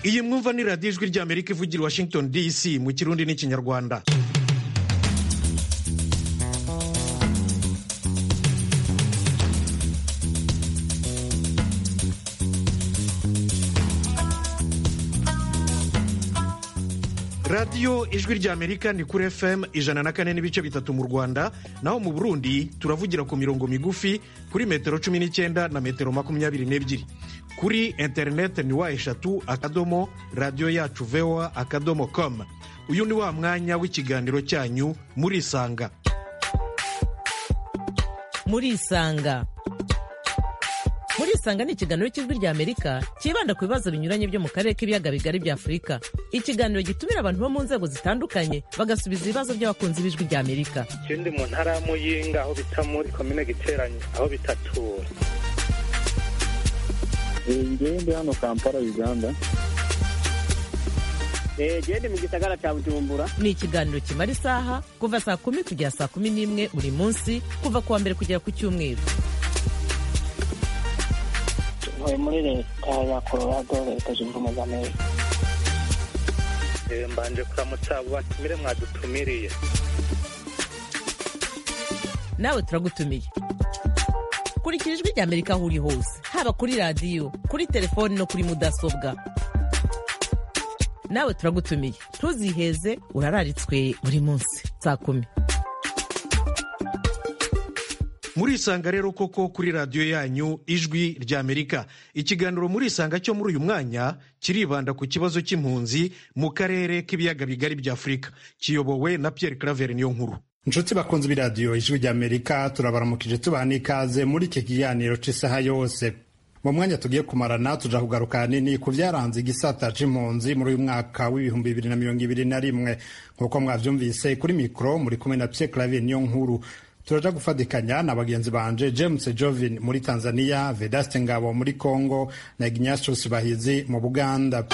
iyi mwumva ni radiyo ijwi ry'amerika ivugira i washington dc mu kirundi n'ikinyarwanda radiyo ijwi ry'amerika ni kuri fm ijana na kane n'ibice bitatu mu rwanda naho mu burundi turavugira ku mirongo migufi kuri metero cumi n'icyenda na metero makumyabiri n'ebyiri kuri interineti ni wa eshatu akadomo radiyo yacu voa akadomo com uyu ni wa mwanya w'ikiganiro cyanyu murisanga murisanga murisanga ni ikiganiro cy'ijwi ry'amerika cyibanda ku bibazo binyuranye byo mu karere k'ibiyaga bigari bya afurika ikiganiro gitumira abantu bo mu nzego zitandukanye bagasubiza ibibazo by'abakunzi b'ijwi ry'amerika icyo ndi mu ntara ya muyinga aho bita muri komine giteranye aho bitatura ngewe ndi hano kampala uganda genda mu gisagara cya bujumbura ni ikiganiro kimara isaha kuva saa kumi kugera saa kumi n'imwe buri munsi kuva ku wa mbere kugera ku cyumweru ntuye muri leta ya colorado leta zunze ubumwe za amerika mbanje kuramutsa abo batumire mwadutumiriye nawe turagutumiye kurikira ijwi ry'amerika aho uri hose haba kuri radiyo kuri telefoni no kuri mudasobwa nawe turagutumiye ntuziheze urararitswe buri munsi saa kumi murisanga rero koko kuri radiyo yanyu ijwi ry'amerika ikiganiro murisanga cyo muri uyu mwanya kiribanda ku kibazo cy'impunzi mu karere k'ibiyaga bigari bya afurika kiyobowe na pierre claver niyo nkuru inshuti bakunze b'iradiyo ijwi ry'amerika turabaramukije tubaha n'ikaze muri iki kiganiro cy'isaha yose mu mwanya tugiye kumarana tuja kugaruka hanini ku byaranze igisata c'impunzi muri uyu mwaka w'ibihumbi bibiri na mirongo ibiri na rimwe nk'uko mwavyumvise kuri mikoro muri kumwe na pierre claver niyo nkuru turaja gufatikanya na bagenzi banje james jovin muri tanzania vedaste ngabo muri congo na ignatius bahizi mu buganda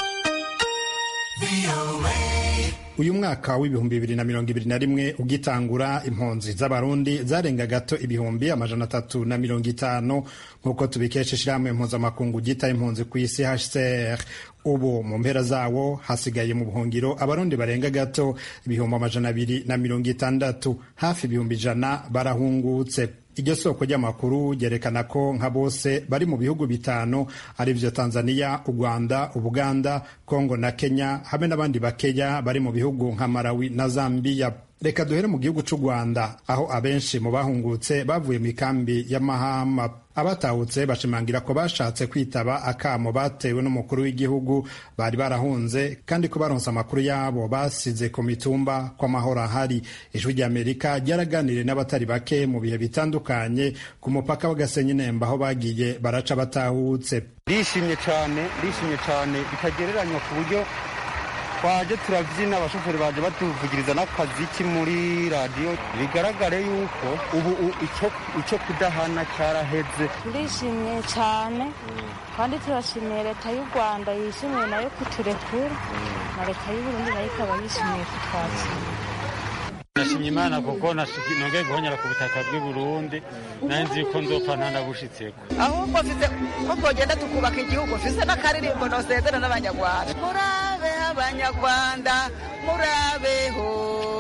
uyu mwaka w'ibihumbi bibiri na mirongo ibiri na rimwe ugitangura impunzi z'abarundi zarenga gato ibihumbi amajana atatu na mirongo itanu nk'uko tubikesha ishyirahamwe mpuzamakungu ryita impunzi ku isi hcr ubu mu mpera zawo hasigaye mu buhungiro abarundi barenga gato ibihumbi amajana abiri na mirongo itandatu hafi ibihumbi ijana barahungutse iryo soko ry'amakuru ryerekana ko nka bose bari mu bihugu bitanu ari byo tanzania u rwanda ubuganda kongo na kenya hamwe n'abandi bakeya bari mu bihugu nka malawi na zambiya reka duhere mu gihugu cy'u rwanda aho abenshi mu bahungutse bavuye mu ikambi y'amahama abatahutse bashimangira ko bashatse kwitaba akamo batewe n'umukuru w'igihugu bari barahunze kandi ko baronse amakuru yabo basize ku mitumba ko amahoro ahari ijwi ry'amerika ryaraganiriye n'abatari bake mu bihe bitandukanye ku mupaka w'agasenyi nemba aho bagiye baraca batahutse ndishimye cyane ndishimye cyane bitagereranywa ku buryo twaje turabyina abashoferi baje batuvugiriza n'akaziki muri radiyo bigaragare yuko ubu icyo kudahana cyaraheze ndishimye cyane kandi turashimiye leta y'u rwanda yishimiye nayo kuturekura na leta y'uburundi nayo ikaba yishimiye kutwakira nashimye imana kuko nongeye guhonyera ku butaka bw'i burundi nayo nzi ko nzopfa ntanabushitseko ahubwo mfite ko twogenda tukubaka igihugu mfise n'akaririmbo nosezera n'abanyarwanda murabe abanyarwanda murabeho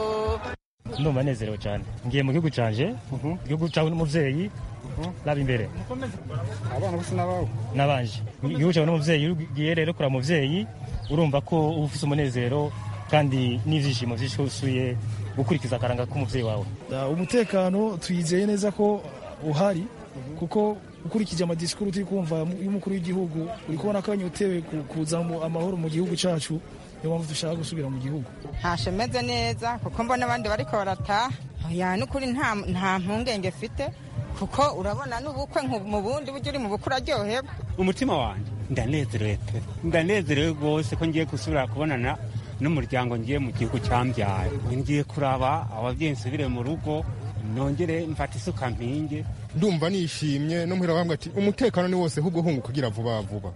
ndumva nezerewe cyane ngiye mu gihugu canje igihugu cawe n'umuvyeyi raba imbere abana bose n'abawe nabanje igihugu cawe n'umuvyeyi ugiye rero kuraba umuvyeyi urumva ko uba ufise umunezero kandi n'ivyishimo vyishusuye gukurikiza akaranga k'umuvyeyi wawe umutekano tuyizeye neza ko uhari kuko ukurikije amadisikuru turi kumva y'umukuru w'igihugu uri kubona ko anyotewe kuza amahoro mu gihugu cyacu niyo mpamvu dushaka gusubira mu gihugu ntashe meze neza kuko mbona abandi bariko barataha ya n'ukuri nta mpungenge mfite kuko urabona n'ubukwe mu bundi buryo uri mu bukwe uraryoherwa umutima wanjye ndanezerewe pe ndanezerewe rwose ko ngiye gusubira kubonana n'umuryango ngiye mu gihugu cyambyaye ngiye kuraba ababyeyi nsubire mu rugo nongere mfate isuka mpinge ndumva nishimye no muhira bambwa ati umutekano ni wose ahubwo hunguka ugira vuba vuba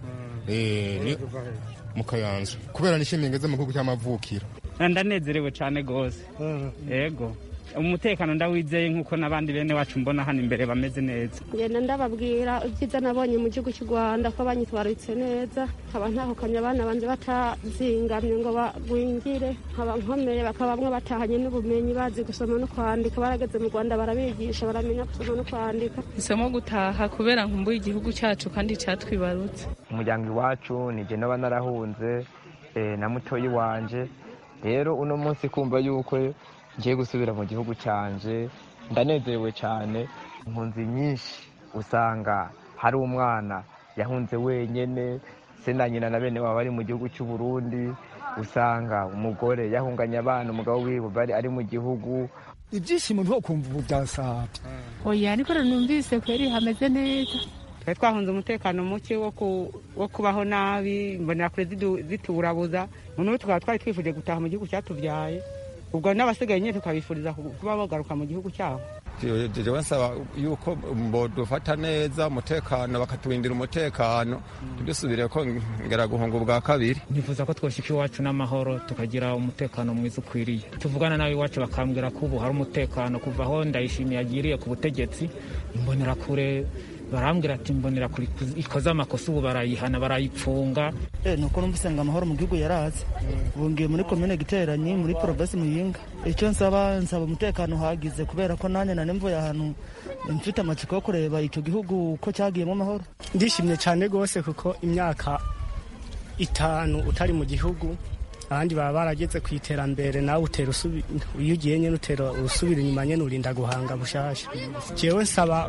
mu kayanza kubera nishimiye ngeze mu gihugu cy'amavukiro ndanezerewe cyane rwose yego umutekano ndawizeye nk'uko n'abandi bene wacu mbona hano imbere bameze neza ngenda ndababwira ibyiza nabonye mu gihugu cy'u rwanda ko banyitwaritse neza nkaba ntahukanye abana banje batazingamye ngo bagwingire nkaba nkomeye bakaba bamwe batahanye n'ubumenyi bazi gusoma no kwandika barageze mu rwanda barabigisha baramenya gusoma no kwandika isomo gutaha kubera nkumbuye igihugu cyacu kandi cyatwibarutse umuryango iwacu nije naba narahunze na mutoyi wanje rero uno munsi kumva yuko ngiye gusubira mu gihugu cyanje ndanezerewe cyane impunzi nyinshi usanga hari umwana yahunze wenyine se na nyina na bene waba bari mu gihugu cy'u Burundi usanga umugore yahunganye abana umugabo wiwe bari ari mu gihugu ibyishimo nto kumva ubu byasabye oya ariko numvise kweri hameze neza twari twahunze umutekano muke wo kubaho nabi mbonera kure zituburabuza noneho tukaba twari twifuje gutaha mu gihugu cyatubyaye ubwo n'abasigaye nyine tukabifuriza kuba bagaruka mu gihugu cyabo jewe nsaba yuko bodufata neza umutekano bakatubindira umutekano ntidusubire ko ngera guhunga ubwa kabiri nifuza ko twoshyika iwacu n'amahoro tukagira umutekano mwiza ukwiriye tuvugana nawe iwacu bakambwira ko ubu hari umutekano kuva aho ndayishimiye agiriye ku butegetsi imbonera kure barambwira ati mbonera kuri ikoze amakosa ubu barayihana barayipfunga ni uko numvise ngo amahoro mu gihugu yaraze ubu ngiye muri komine giteranyi muri porogasi muyinga icyo nsaba nsaba umutekano uhagize kubera ko nanjye nari mvuye ahantu mfite amatsiko yo kureba icyo gihugu ko cyagiyemo amahoro ndishimye cyane rwose kuko imyaka itanu utari mu gihugu abandi baba barageze ku iterambere nawe utera iyo ugiye nyine utera urusubira inyuma nyine urinda guhanga bushasha jewe nsaba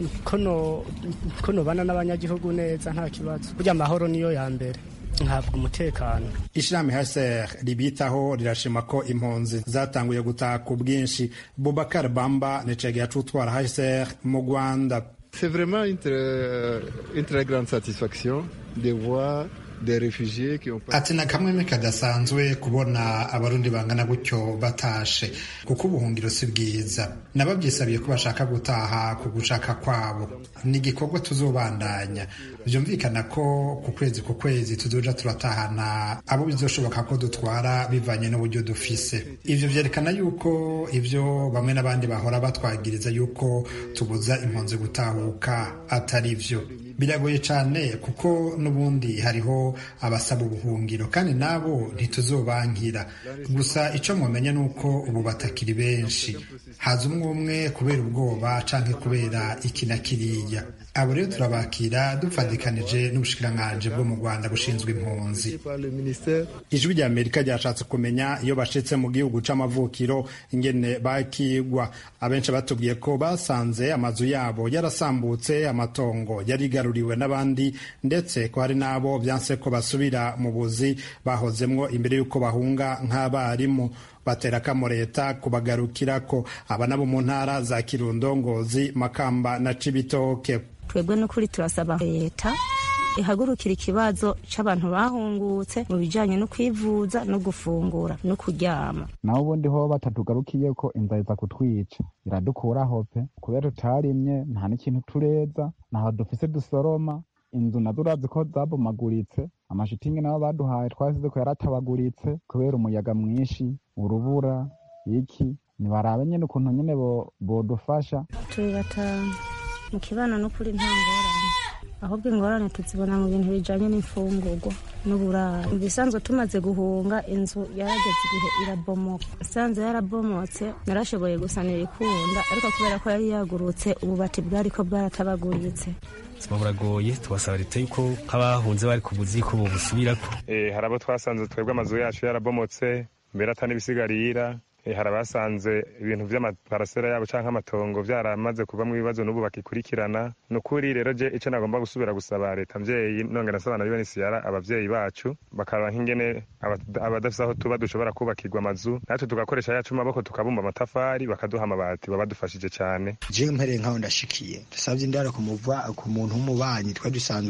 ko nobana n'abanyagihugu neza nta kibazo burya amahoro niyo ya mbere ntabwo umutekano ishirahamwe haser ribitaho rirashima ko impunzi zatanguye gutaha ku bwinshi bubakar bamba nicege yacutwara haser mu rwanda c'est vraiment une très, une très grande satisfaction de voir ati na kamwe kadasanzwe kubona abarundi bangana gutyo batashe kuko ubuhungiro si bwiza nababyisabiye ko bashaka gutaha ku gushaka kwabo ni igikorwa tuzobandanya byumvikana ko ku kwezi ku kwezi tuzoja turatahana abo bizoshoboka ko dutwara bivanye n'uburyo dufise ivyo vyerekana yuko ivyo bamwe n'abandi bahora batwagiriza yuko tubuza impunzi gutahuka atari vyo biragoye cyane kuko n'ubundi hariho abasaba ubuhungiro kandi nabo ntituzobankira gusa icyo mwamenya ni uko ubu batakiri benshi haza umwe umwe kubera ubwoba canke kubera iki na kiriya abo rero turabakira dupfadikanije n'ubushikiranganji bwo mu rwanda bushinzwe impunzi ijwi rya amerika ryashatse kumenya iyo bashitse mu gihugu c'amavukiro ingene bakigwa abenshi batubwiye ko basanze amazu yabo yarasambutse amatongo yarigaruriwe n'abandi ndetse ko hari n'abo vyanse ko basubira mu buzi bahozemwo imbere y'uko bahunga nk'abarimu batera kamo leta kubagarukirako aba nabo mu ntara za kirundo ngozi makamba na cibitoke twebwe n'ukuri turasaba leta ihagurukira ikibazo c'abantu bahungutse mu bijanye no kwivuza no gufungura no kuryama naho ubundi ho batatugarukiye ko inzara iza kutwica iradukuraho pe kubera tutarimye nta n'ikintu tureza ntaho dufise dusoroma inzu nazo urazi ko zabomaguritse amashitingi nabo baduhaye twasize ko yaratabaguritse kubera umuyaga mwinshi urubura iki nibarabe nyene ukuntu nyene bodufasha turi batanu mu kibano n'ukuri nta ngorane ahubwo ingorane tuzibona mu bintu bijanye n'imfungurwa n'uburaro ibisanzwe tumaze guhunga inzu yarageze igihe irabomoka isanzwe yarabomotse narashoboye gusanira ikunda ariko kubera ko yari yagurutse ububati bwariko bwaratabaguritse ubuzima buragoye tubasaba leta yuko nk'abahunze bari ku buzi ko bubusubirako hari abo twasanze twebwe amazu yacu yarabomotse mbere ata n'ibisigarira hari abasanze ibintu vy'amaparasera yabo canke amatongo vyaramaze kuvamwo ibibazo n'ubu bakikurikirana ni ukuri rero je ico nagomba gusubira gusaba leta mvyeyi nongera nsaba na UNHCR abavyeyi bacu bakaraba nk'ingene abadafise aho tuba dushobora kubakirwa amazu natwe tugakoresha yacu maboko tukabumba amatafari bakaduha amabati baba badufashije cane jewe mpereye nkaho ndashikiye dusavye indaro ku muntu w'umubanyi twari dusanzwe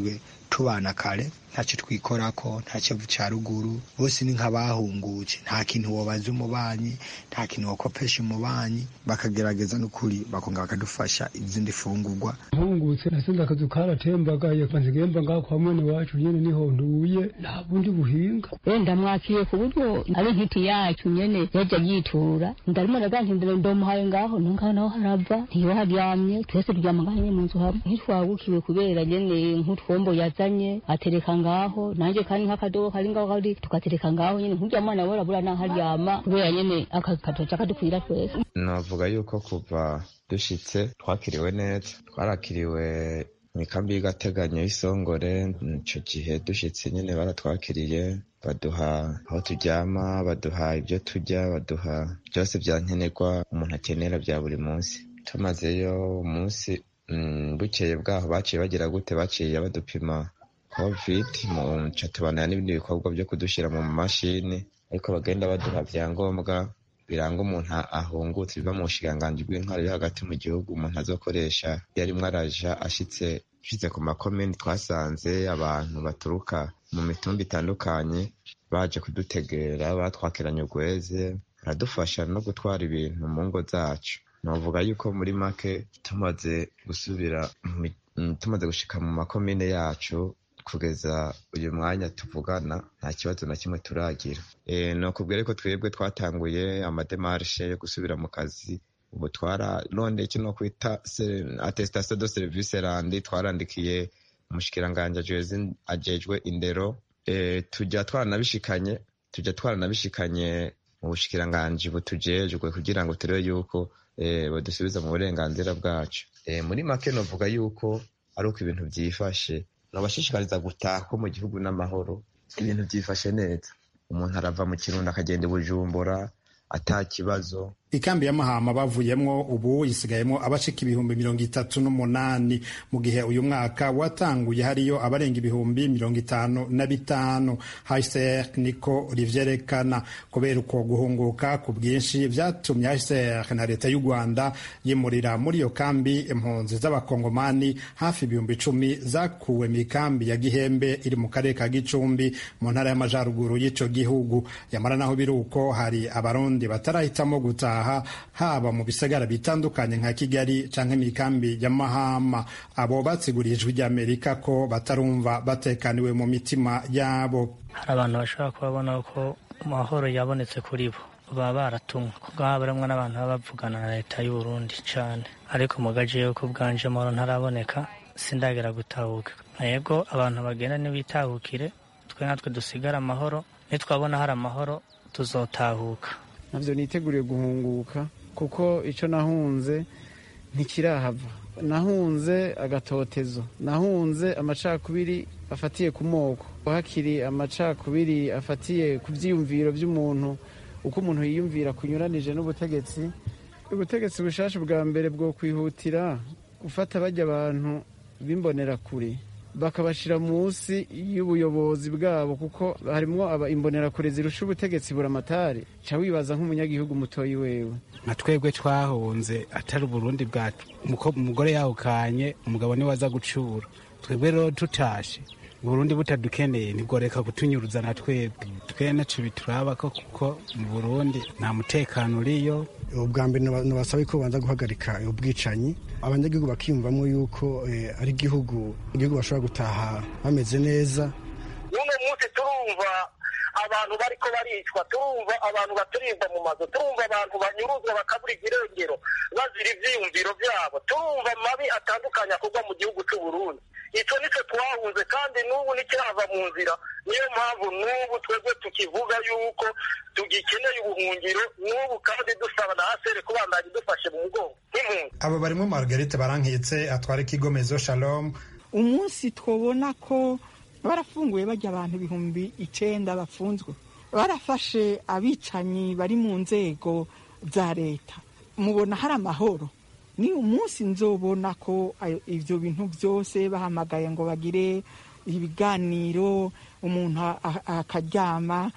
tubana kare ntacyo twikorako nta kivu cya ruguru bose ni nk'abahungutse nta kintu wabaza umubanyi nta kintu wakopesha umubanyi bakagerageza n'ukuri bakongera bakadufasha izindi fungurwa ntungutse nasenze akazu karatembagaye kanzigemba ngaho kwa mwene wacu nyene niho nduye nta bundi buhinga wenda mwakiye ku buryo ari nkiti yacu nyene yaja yitura ndarimo ndagantindira ndomuhaye ngaho nongaho naho harava ntiyo haryamye twese turyama ngaho nyene mu nzu hamwe ntitwagukiwe kubera nyene nk'utwombo yazanye atereka ngaho nanjye kandi nk'akadobo kari ngaho kari tugatereka ngaho nyene nk'urya mwana we urabura naho aryama kubera nyene akatoca kadukwira twese navuga yuko kuva dushitse twakiriwe neza twarakiriwe mu ikambi y'agateganyo y'isongore ico gihe dushitse nyene baratwakiriye baduha aho turyama baduha ibyo turya baduha byose vya nkenerwa umuntu akenera vya buri munsi tumazeyo umunsi bukeye bwaho baciye bagira gute baciye badupima covid mu nca tubanaya n'ibindi bikorwa byo kudushyira mu mashini ariko bagenda baduha vyangombwa biranga umuntu ahungutse biva mu bushikiranganji bw'intwaro yo hagati mu gihugu umuntu azokoresha iyo arimwo araja ashitse ashitse ku makomini twasanze abantu baturuka mu mitumba itandukanye baje kudutegera batwakiranye urweze baradufasha no gutwara ibintu mu ngo zacu navuga yuko muri make tumaze gusubira tumaze gushika mu makomine yacu kugeza uyu mwanya tuvugana nta kibazo na kimwe turagira ni ukubwira ko twebwe twatanguye amademarishe yo gusubira mu kazi ubu twararonde icyo no kwita attestation de service randi twarandikiye umushikiranganji ajejwe indero tujya twaranabishikanye tujya twaranabishikanye mu bushikiranganji butujejwe kugira ngo turebe yuko badusubiza mu burenganzira bwacu muri make novuga yuko ari uko ibintu byifashe nabashishikariza gutaha ko mu gihugu n'amahoro ibintu byifashe neza umuntu arava mu kirundo akagenda i bujumbura ata kibazo ikambi ya mahama bavuyemwo ubu isigayemo abashika ibihumbi mirongo itatu n'umunani mu gihe uyu mwaka watanguye hariyo abarenga ibihumbi mirongo itanu na bitanu hcr niko rivyerekana kubera uko guhunguka ku bwinshi vyatumye hcr na leta y'u rwanda yimurira muri iyo kambi impunzi z'abakongomani hafi ibihumbi icumi zakuwe mu ikambi ya gihembe iri mu karere ka gicumbi mu ntara y'amajaruguru y'ico gihugu yamara naho biri uko hari abarundi batarahitamo gutaha haba mu bisagara bitandukanye nka kigali canke imikambi ya mahama abo batsiguriye ijwi ry'amerika ko batarumva batekaniwe mu mitima yabo hari abantu bashobora kubabona ko amahoro yabonetse kuri bo baba baratumwe kubwo haba harimwo n'abantu baba bavugana na leta y'u Burundi cane ariko mu gace yuko bwanje amahoro ntaraboneka sindagera gutahuka yego abantu bagenda ntibitahukire twe natwe dusigare amahoro nitwabona hari amahoro tuzotahuka ntabyo niteguriye guhunguka kuko icyo nahunze ntikirahava nahunze agatotezo nahunze amacakubiri afatiye ku moko hakiri amacakubiri afatiye ku byiyumviro by'umuntu uko umuntu yiyumvira kunyuranije n'ubutegetsi ubutegetsi bushasha bwa mbere bwo kwihutira gufata bajya abantu b'imbonerakure bakabashyira munsi y'ubuyobozi bwabo kuko harimo imbonerakure zirusha ubutegetsi buramatari ca wibaza nk'umunyagihugu mutoyi wewe nka twebwe twahunze atari uburundi bwacu umugore yahukanye umugabo niwe aza gucura twebwe rero tutashe uburundi butadukeneye ntigoreka kutunyuruza na twebwe twe naco bituraba ko kuko mu burundi nta mutekano uriyo ubwa mbere nabasaba ko banza guhagarika ubwicanyi abanyagihugu bakiyumvamo yuko ari igihugu igihugu bashobora gutaha bameze neza uno munsi turumva abantu bariko baricwa turumva abantu baturimba mu mazu turumva abantu banyuruzwa bakabura irengero bazira ivyiyumviro vyabo turumva amabi atandukanye akorwa mu gihugu c'u Burundi ico nico twahunze kandi n'ubu nikirava mu nzira niyo mpamvu n'ubu twebwe tukivuga yuko tugikeneye ubuhungiro n'ubu kandi dusaba na hasere kubandanya idufashe mu mugongo nk'impunzi abo barimo margarite barankitse atwara ikigo mezo shalom umunsi twabona ko barafunguye bajya abantu ibihumbi icenda bafunzwe barafashe abicanyi bari mu nzego za leta mubona hari amahoro ni umunsi nzobona ko ibyo bintu byose bahamagaye ngo bagire ibiganiro umuntu akaryama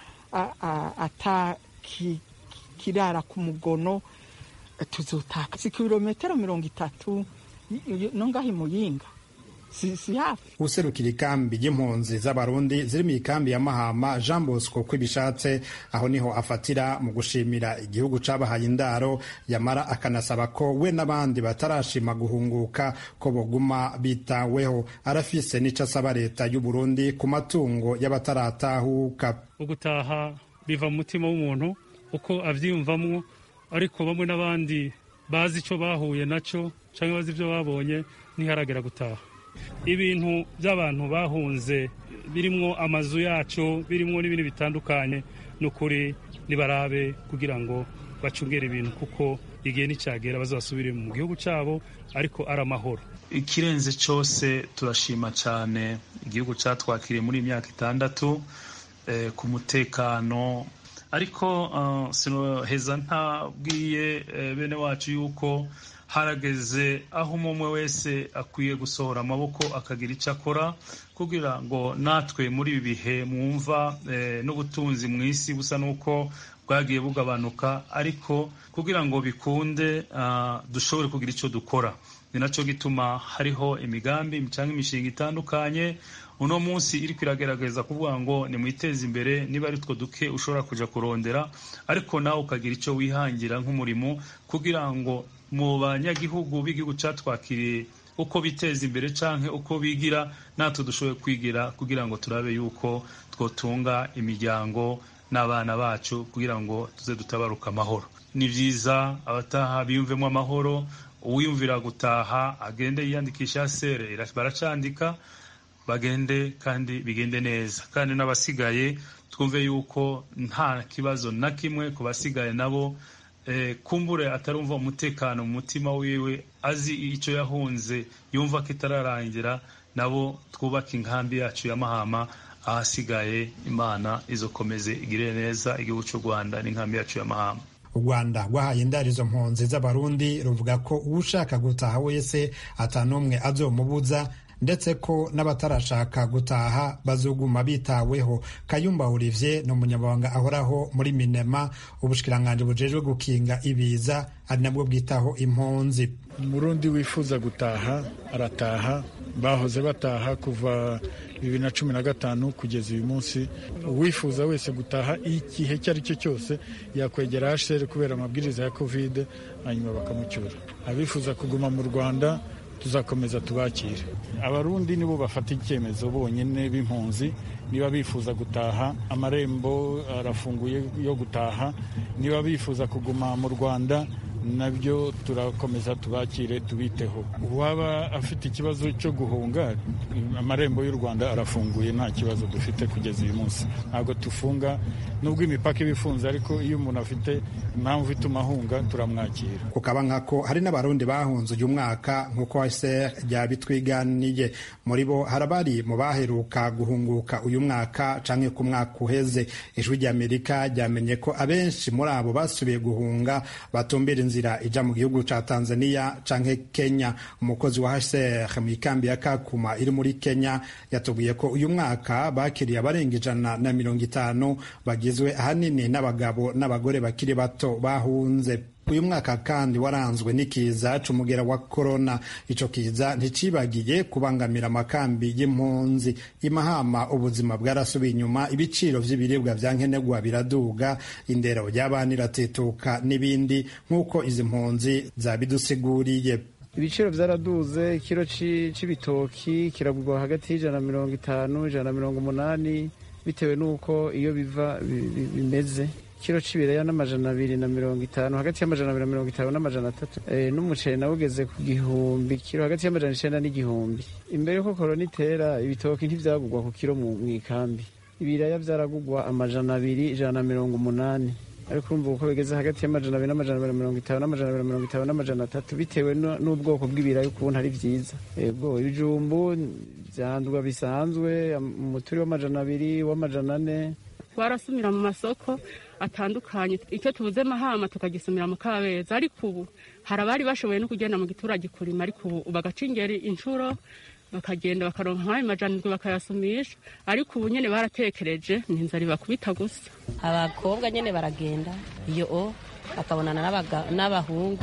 atakirara ku mugono tuzotaka si kilometero mirongo itatu no ngaho imuyinga si, si hafi userukira ikambi y'impunzi z'abarundi ziri mu ikambi ya mahama jean bosco kwibishatse aho niho afatira mu gushimira igihugu cabahaye indaro yamara akanasaba ko we n'abandi batarashima guhunguka ko boguma bitaweho arafise n'ico asaba leta y'uburundi ku matungo y'abataratahuka ugutaha biva mu mutima w'umuntu uko avyiyumvamwo ariko bamwe n'abandi bazi ico bahuye naco canke bazi ivyo babonye ntiharagera gutaha ibintu by'abantu bahunze birimwo amazu yacu birimwo n'ibindi bitandukanye ni ukuri nibarabe kugira ngo bacungere ibintu kuko igihe nticyagera bazasubire mu gihugu cyabo ariko ari amahoro ikirenze cyose turashima cyane igihugu cyatwakiriye muri iyi myaka itandatu ku mutekano ariko sinoheza ntabwiye bene wacu yuko harageze aho umwe wese akwiye gusohora amaboko akagira icyo akora kugira ngo natwe muri ibi bihe mwumva n'ubutunzi mu isi busa n'uko bwagiye bugabanuka ariko kugira ngo bikunde dushobore kugira icyo dukora ni nacyo gituma hariho imigambi cyangwa imishinga itandukanye uno munsi iri kwiragerageza kuvuga ngo nimwiteze imbere niba ari two duke ushobora kujya kurondera ariko nawe ukagira icyo wihangira nk'umurimo kugira ngo mu banyagihugu b'igihugu cyatwakiriye uko biteza imbere cyangwa uko bigira natwe dushoboye kwigira kugira ngo turabe yuko twotunga imiryango n'abana bacu kugira ngo tuze dutabaruka amahoro ni byiza abataha biyumvemo amahoro uwiyumvira gutaha agende yiyandikisha sere baracandika bagende kandi bigende neza kandi n'abasigaye twumve yuko nta kibazo na kimwe ku basigaye nabo kumbure atarumva umutekano mu mutima wiwe azi icyo yahunze yumva ko itararangira nabo twubake inkambi yacu ya mahama ahasigaye imana izokomeze igire neza igihugu cy'u rwanda n'inkambi yacu ya mahama u rwanda rwahaye indarizo mpunzi z'abarundi ruvuga ko ushaka gutaha wese atanumwe azomubuza ndetse ko n'abatarashaka gutaha bazoguma bitaweho kayumba olivier ni umunyamabanga ahoraho muri minema ubushikiranganji bujejwe gukinga ibiza ari nabwo bwitaho impunzi umurundi wifuza gutaha arataha bahoze bataha kuva bibiri na cumi na gatanu kugeza uyu munsi uwifuza wese gutaha igihe icyo ari cyo cyose yakwegera hsr kubera amabwiriza ya kovide hanyuma bakamucyura abifuza kuguma mu rwanda tuzakomeza tubakire abarundi nibo bafata icyemezo bonyine b'impunzi niba bifuza gutaha amarembo arafunguye yo gutaha niba bifuza kuguma mu rwanda nabyo turakomeza tubakire tubiteho uwaba afite ikibazo cyo guhunga amarembo y'u rwanda arafunguye nta kibazo dufite kugeza uyu munsi ntabwo tufunga nubwo imipaka iba ifunze ariko iyo umuntu afite impamvu ituma ahunga turamwakira kukaba nkako hari n'abarundi bahunze uyu mwaka nk'uko hsr ryabitwiganiye muri bo hari abari mu baheruka guhunguka uyu mwaka canke ku mwaka uheze ijwi ry'amerika ryamenye ko abenshi muri abo basubiye guhunga batumbira inzira ija mu gihugu ca tanzania canke kenya umukozi wa hsr mu ikambi ya kakuma iri muri kenya yatubwiye ko uyu mwaka bakiriye abarenga ijana na mirongo itanu bagizwe ahanini n'abagabo n'abagore bakiri bato bahunze uyu mwaka kandi waranzwe n'ikiza c'umugera wa korona ico kiza nticibagiye kubangamira amakambi y'impunzi imahama ubuzima bwarasubiye inyuma ibiciro vy'ibiribwa vya nkenerwa biraduga indero ry'abana iratetuka n'ibindi nk'uko izi mpunzi zabidusiguriye ibiciro byaraduze ikiro c'ibitoki kiragurwa hagati y'ijana na mirongo itanu ijana na mirongo umunani bitewe n'uko iyo biva bimeze ikiro c'ibiraya n'amajana abiri na mirongo itanu hagati y'amajana abiri na mirongo itanu n'amajana atatu n'umuceri nawe ugeze ku gihumbi kiro hagati y'amajana icenda n'igihumbi imbere yuko korona itera ibitoki ntivyagurwa ku kiro mu ikambi ibiraya vyaragurwa amajana abiri ijana na mirongo umunani ariko urumva uko bigeze hagati y'amajana abiri n'amajana abiri na mirongo itanu n'amajana abiri na mirongo itanu n'amajana atatu bitewe n'ubwoko bw'ibiraya ukuntu ari vyiza ego ibijumbu vyandwa bisanzwe umuturi w'amajana abiri w'amajana ane twarasumira mu masoko atandukanye icyo tubuze mahama tukagisumira mu kabeza ariko ubu hari abari bashoboye no kugenda mu giturage kurima ariko ubu bagaca ingeri inshuro bakagenda bakaronka nk'ayo majanirwe bakayasumisha ariko ubu nyine baratekereje ni inzara ibakubita gusa abakobwa nyine baragenda iyo o bakabonana n'abahungu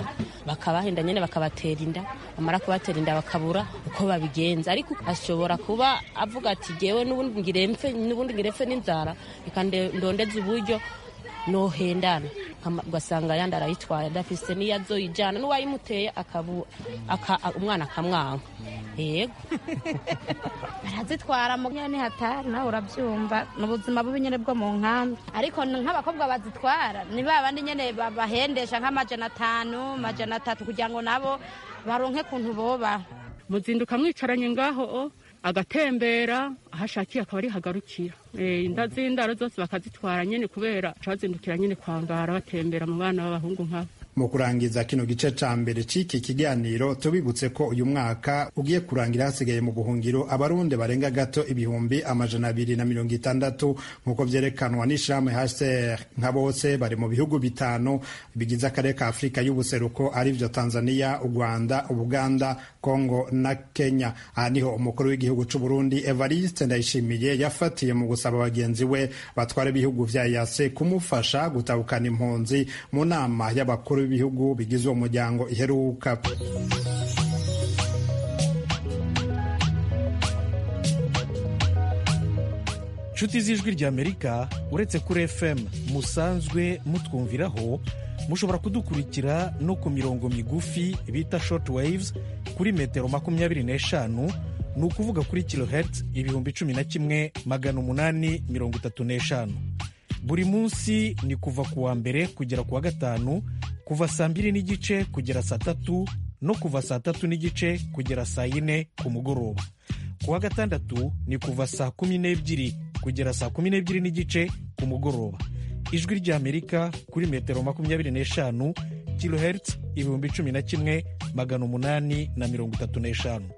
bakabahenda nyine bakabatera inda bamara kubatera inda bakabura uko babigenza ariko ashobora kuba avuga ati jyewe n'ubundi ngirempfe n'ubundi ngirempfe n'inzara reka ndondeze uburyo nohendana ugasanga yandi arayitwaye adafise n'iyo azoyijyana n'uwayimuteye umwana akamwanga yego barazitwara mu nyine hatari nawe urabyumva ni ubuzima bubi nyine bwo mu nkambi ariko nk'abakobwa bazitwara ni ba bandi nyine bahendesha nk'amajana atanu amajana atatu kugira ngo nabo baronke kuntu boba muzinduka mwicaranye ngaho agatembera aho ashakiye akaba ari hagarukira inda z'indaro zose bakazitwara nyine kubera bazindukira nyine kwangara batembera mu bana b'abahungu nkabo mu kurangiza kino gice ca mbere c'iki kiganiro tubibutse ko uyu mwaka ugiye kurangira hasigaye mu buhungiro abarundi barenga gato ibihumbi amajana abiri na mirongo itandatu nk'uko vyerekanwa n'ishirahamwe HCR nka bose bari mu bihugu bitanu bigize akarere ka afurika y'ubuseruko arivyo tanzania u rwanda ubuganda congo na kenya aha niho umukuru w'igihugu c'uburundi evariste ndayishimiye yafatiye mu gusaba bagenzi we batwara ibihugu vya yase kumufasha gutabukana impunzi mu nama y'abakuru b'ibihugu bigize uwo muryango iheruka nshuti z'ijwi ry'amerika uretse kuri fm musanzwe mutwumviraho mushobora kudukurikira no ku mirongo migufi bita short waves kuri metero makumyabiri n'eshanu ni ukuvuga kuri kilohertz ibihumbi cumi na kimwe magana umunani mirongo itatu n'eshanu buri munsi ni kuva ku wa mbere kugera ku wa gatanu kuva saa mbiri n'igice kugera saa tatu no kuva saa tatu n'igice kugera saa yine ku mugoroba ku wa gatandatu ni kuva saa kumi n'ebyiri kugera saa kumi n'ebyiri n'igice ku mugoroba ijwi ry'amerika kuri metero makumyabiri n'eshanu kilohertz ibihumbi cumi na kimwe magana umunani na mirongo itatu n'eshanu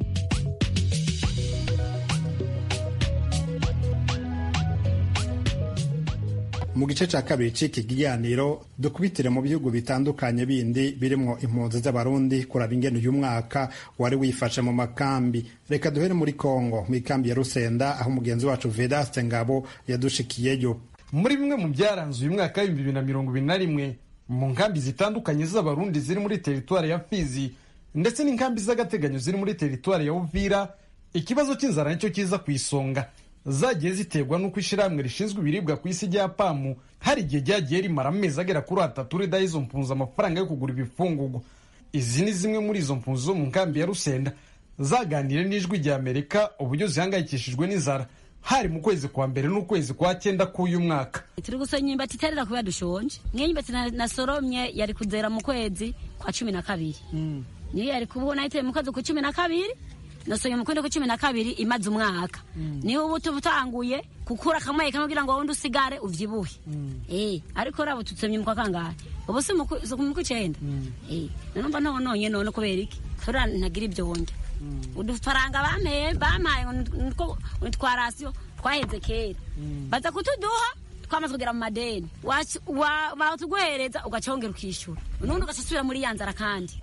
mu gice cya kabiri cy'iki kiganiro dukubitire mu bihugu bitandukanye bindi birimo impunzi z'abarundi kuraba ingene uyu mwaka wari wifashe mu makambi reka duhere muri kongo mu ikambi ya rusenda aho umugenzi wacu vedaste ngabo yadushikiyeyo muri bimwe mu byaranze uyu mwaka w'ibihumbi bibiri na mirongo ibiri na rimwe mu nkambi zitandukanye z'abarundi ziri muri teritwari ya fizi ndetse n'inkambi z'agateganyo ziri muri teritwari ya uvira ikibazo cy'inzara nicyo kiza ku isonga zagiye ziterwa n'uko ishyirahamwe rishinzwe ibiribwa ku isi rya pamu hari igihe ryagiye rimara amezi agera kuri atatu ridaha izo mpunzi amafaranga yo kugura ibifungurwa izi ni zimwe muri izo mpunzi zo mu nkambi ya rusenda zaganiriye n'ijwi rya amerika uburyo zihangayikishijwe n'inzara hari mu kwezi kwa mbere n'ukwezi kwa cyenda k'uyu mwaka turi gusoma imyumbati itarera kubera dushonje niyo imyumbati nasoromye yari kuzera mu kwezi kwa cumi na kabiri niyo yari kubona yiteye mu kwezi kwa cumi na kabiri nasoye mu kwenda ku cumi na kabiri imaze umwaka niho ubu tuba utanguye gukura akamwe kamwe kugira ngo wundi usigare uvyibuhe eh ariko rabo tutsomye mu kwa kangahe ubu si mu kwicenda eh nanumva nononye none kubera iki tura ntagira ibyo wonge udufaranga bameye bamaye ngo twarasiyo twaheze kera baza kutuduha twamaze kugera mu madeni batuguhereza ugacongera ukishyura unundi ugasubira muri ya nzara kandi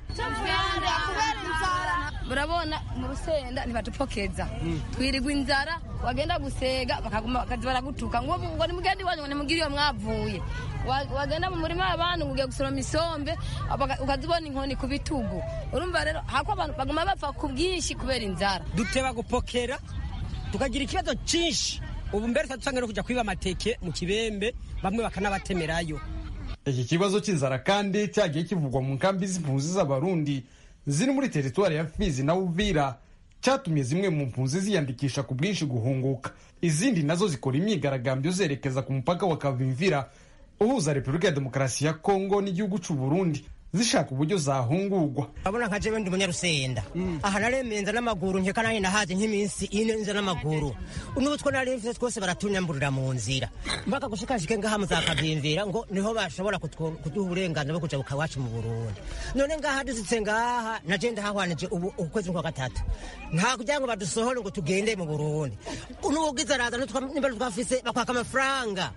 murabona mu rusenda ntibatupokeza twirirwa inzara wagenda gusega bakaguma bakazi baragutuka ngo ngo ni mugende wanyu ngo nimugire iyo mwavuye wagenda mu murima w'abantu ngo ugiye gusoroma isombe ukazibona inkoni ku bitugu urumva rero hako abantu baguma bapfa ku bwinshi kubera inzara duteba gupokera tukagira ikibazo cyinshi ubu mbere tuba no kujya kwiba amateke mu kibembe bamwe bakanabatemerayo iki kibazo cy'inzara kandi cyagiye kivugwa mu nkambi z'impunzi z'abarundi ziri muri teritwari ya fizi na uvira cyatumye zimwe mu mpunzi ziyandikisha ku bwinshi guhunguka izindi nazo zikora imyigaragambyo zerekeza ku mupaka wa kavimvira uhuza repubulika ya demokarasi ya kongo n'igihugu cy'u burundi zishaka uburyo zahungurwa urabona nka jewe ndi umunyarusenda aha naremenza n'amaguru nkeka nanjye nahaje nk'iminsi ine nza n'amaguru n'utwo nari mfite twose baratunyamburira mu nzira mpaka gushikashike ngaha muzakavyimvira ngo niho bashobora kuduha uburenganzira bwo kuja bukawacu mu burundi none ngaha dusitse ngaha naje ndahahwanije ubu ukwezi kwa gatatu nta kugira ngo badusohore ngo tugende mu burundi n'ubugize araza nimba twafise bakwaka amafaranga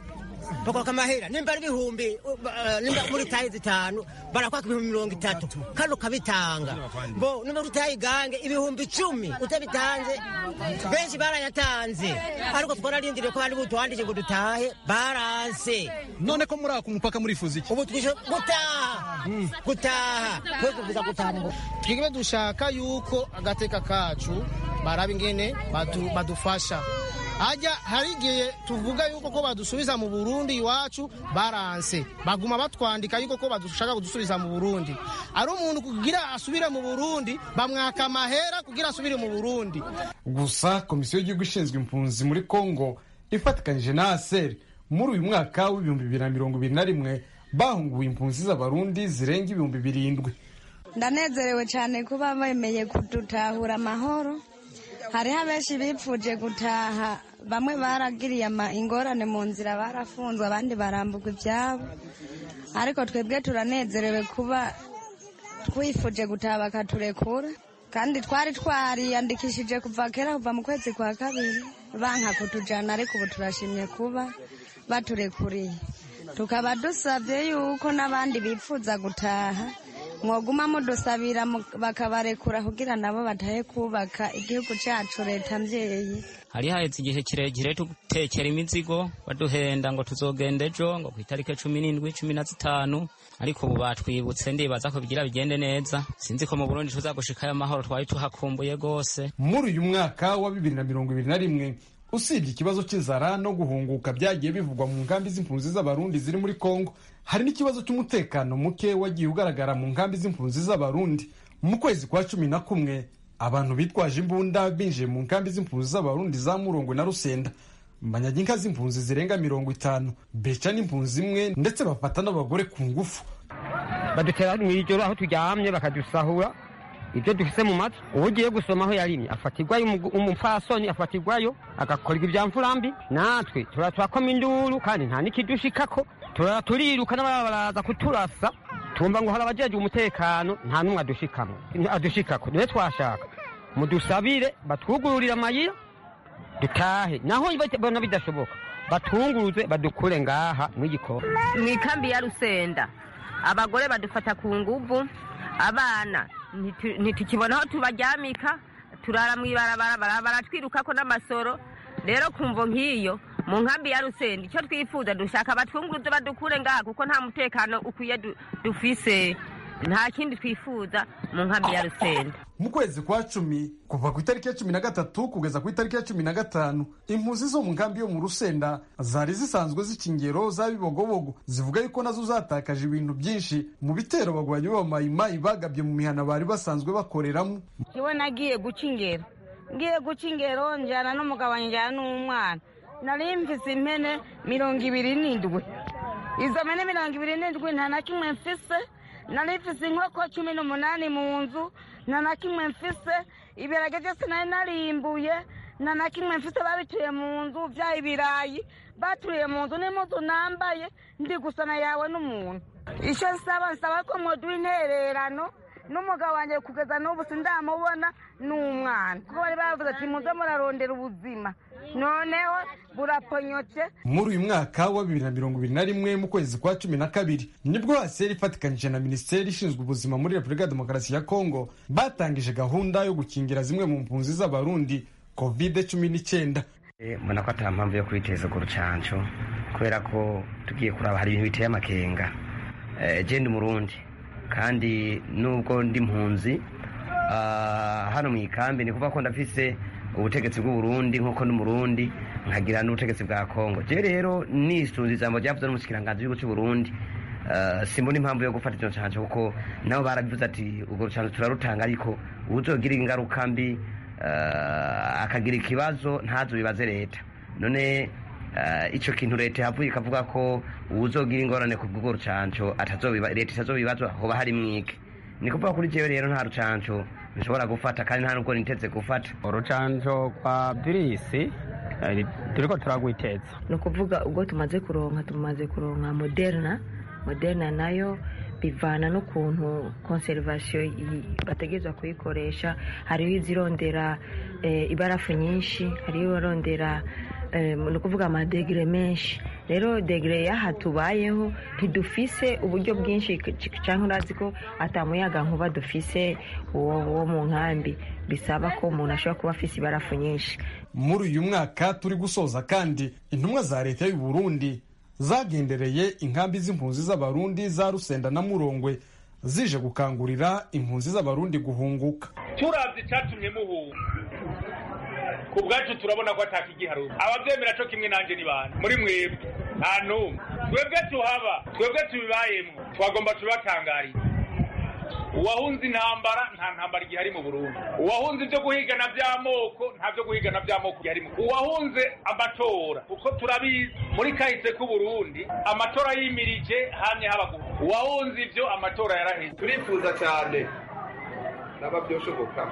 bakwaka amahera nimba ari ibihumbi uh, nimba muri tayi zitanu barakwaka ibihumbi mirongo itatu kandi ukabitanga bo nimba muri tayi gange ibihumbi icumi utabitanze benshi barayatanze ariko twararindiriye ko bari butuwandike ngo dutahe baranse none ko muri ako mupaka murifuza iki ubu twisho gutaha gutaha twe kuvuza gutaha ngo twigwe dushaka yuko agateka kacu baraba ingene badu- badufasha hajya hari igihe tuvuga yuko ko badusubiza mu burundi iwacu baranse baguma batwandika yuko ko badushaka kudusubiza mu burundi ari umuntu kugira asubire mu burundi bamwaka amahera kugira asubire mu burundi gusa komisiyo y'igihugu ishinzwe impunzi muri congo ifatikanyije na aseri muri uyu mwaka w'ibihumbi bibiri na mirongo ibiri na rimwe bahunguye impunzi z'abarundi zirenga ibihumbi birindwi ndanezerewe cyane kuba bemeye kudutahura amahoro hariho abenshi bipfuje gutaha bamwe baragiriye ama- ingorane mu nzira barafunzwe abandi baramburwa ibyabo ariko twebwe turanezerewe kuba twifuje gutaha bakaturekura kandi twari twariyandikishije kuva kera kuva mu kwezi kwa kabiri banka kutujyana ariko ubu turashimye kuba baturekuriye tukaba dusabye yuko n'abandi bifuza gutaha mwoguma mudusabira mu- bakabarekura kugira nabo batahe kubaka igihugu cyacu leta mbyeyi hari haheze igihe kirekire tugutekera imizigo baduhenda ngo tuzogenda ejo ngo ku itariki cumi n'indwi cumi na zitanu ariko ubu batwibutse ndibaza ko bigira bigende neza sinzi ko mu burundi tuzagushikayo amahoro twari tuhakumbuye rwose muri uyu mwaka wa bibiri na mirongo ibiri na rimwe usibye ikibazo cy'inzara no guhunguka byagiye bivugwa mu nkambi z'impunzi z'abarundi ziri muri congo hari n'ikibazo cy'umutekano muke wagiye ugaragara mu nkambi z'impunzi z'abarundi mu kwezi kwa cumi na kumwe abantu bitwaje imbunda binjiye mu nkambi z'impunzi z'abarundi za murongo na rusenda banyaga inka z'impunzi zirenga mirongo itanu beca n'impunzi imwe ndetse bafata n'abagore ku ngufu badutera mu ijoro aho turyamye bakadusahura ibyo dufise mu matwi uwo ugiye gusoma aho yarimye afatirwayo umugu- umupfasoni afatirwayo agakorerwa ibya mfurambi natwe turara turakoma induru kandi nta n'ikidushikako turara turiruka n'ababa baraza kuturasa tumva ngo hari abajejwe umutekano nta n'umwe adushikamo adushikako niwe twashaka mudusabire batwugururire amayira dutahe naho bona bidashoboka batunguruze badukure ngaha mw'igikoni mu ikambi ya rusenda abagore badufata ku nguvu abana ntitu- ntitukibona aho tubaryamika turara mu ibarabara bara- baratwirukako n'amasoro rero kumvo nk'iyo mu nkambi ya rusenda icyo twifuza dushaka batwunguruze badukure ngaha kuko nta mutekano ukwiye du- dufise nta kindi twifuza mu nkambi ya rusenda mu kwezi kwa cumi kuva ku itariki ya cumi na gatatu kugeza ku itariki ya cumi na gatanu impunzi zo mu nkambi yo mu rusenda zari zisanzwe zica ingero za bibogobogo zivuga yuko nazo zatakaje ibintu byinshi mu bitero bagwanyi b'abamayimayi bagabye mu mihana bari basanzwe bakoreramo iwe nagiye guca ingero ngiye guca ingero njyana n'umugabo wanjye njyana n'umwana nari mfise impene mirongo ibiri n'indwi izo mpene mirongo ibiri n'indwi nta na kimwe mfise nari mfise inkoko cumi n'umunani mu nzu nta na kimwe mfise ibirage byose nari narimbuye nta na kimwe mfise babituye mu nzu bya ibirayi baturiye mu nzu n'impuzu nambaye ndi gusana yawe n'umuntu icyo nsaba nsaba ko mwoduha intererano n'umugabo wanjye kugeza n'ubu sindamubona n'umwana kuko bari bavuze ati muze murarondera ubuzima noneho buraponyotse muri uyu mwaka wa bibiri na mirongo ibiri na rimwe mu kwezi kwa cumi na kabiri nibwo haseri ifatikanyije na minisiteri ishinzwe ubuzima muri repubulika ya demokarasi ya kongo batangije gahunda yo gukingira zimwe mu mpunzi z'abarundi covid cumi n'icyenda mbona ko atari mpamvu yo kwiteza urwo rucanco kubera ko tugiye kuraba hari ibintu biteye amakenga Eh, je ndi umurundi kandi nubwo ndi mpunzi ah, hano mu ikambi ni kuvuga ko ndafise ubutegetsi bw'uburundi nk'uko ndi umurundi nkagira n'ubutegetsi bwa kongo je rero nisunze ijambo ryavuze n'umushikiranganji w'igihugu cy'uburundi Uh, simbona impamvu yo gufata icyo canco kuko nabo barabivuze ati urwo rucanco turarutanga ariko uzogira ingaruka mbi uh, akagira ikibazo ntazo bibaze leta none uh, ico kintu leta yavuye ikavuga ko uwuzogira ingorane ku bw'urwo rucanco atazobiba leta itazobibazwa hoba hari mwike ni kuvuga kuri jewe rero nta rucanco nshobora gufata kandi nta nubwo niteze gufata urucanco rwa virisi eh, turiko turagwiteza ni ukuvuga ubwo tumaze kuronka tumaze kuronka moderna moderna nayo bivana n'ukuntu konserivasiyo bategerezwa kuyikoresha hariho izirondera eh, ibarafu nyinshi hariho ibarondera ni ukuvuga amadegire menshi rero degire y'aha tubayeho ntidufise uburyo bwinshi cyangwa urazi ko atamuyaga nkuba dufise wo mu nkambi bisaba ko umuntu ashobora kuba afise ibarafu nyinshi muri uyu mwaka turi gusoza kandi intumwa za leta y'u Burundi zagendereye inkambi z'impunzi z'abarundi za rusenda na murongwe zije gukangurira impunzi z'abarundi guhunguka turabye icyatumye muhunga ku bwacu turabona ko atakigiharuka ababyemera cyo kimwe nanjye ni bantu muri mwebwe nta n'umwe twebwe tuhaba twebwe tubibayemo twagomba tubibatangariye uwahunze intambara nta ntambara igihari mu burundi uwahunze ibyo guhigana by'amoko nta byo guhigana by'amoko igihari uwahunze amatora uko turabizi muri kahise k'uburundi amatora yimirije hamye habaguru uwahunze ibyo amatora yaraheze turifuza cyane naba byoshoboka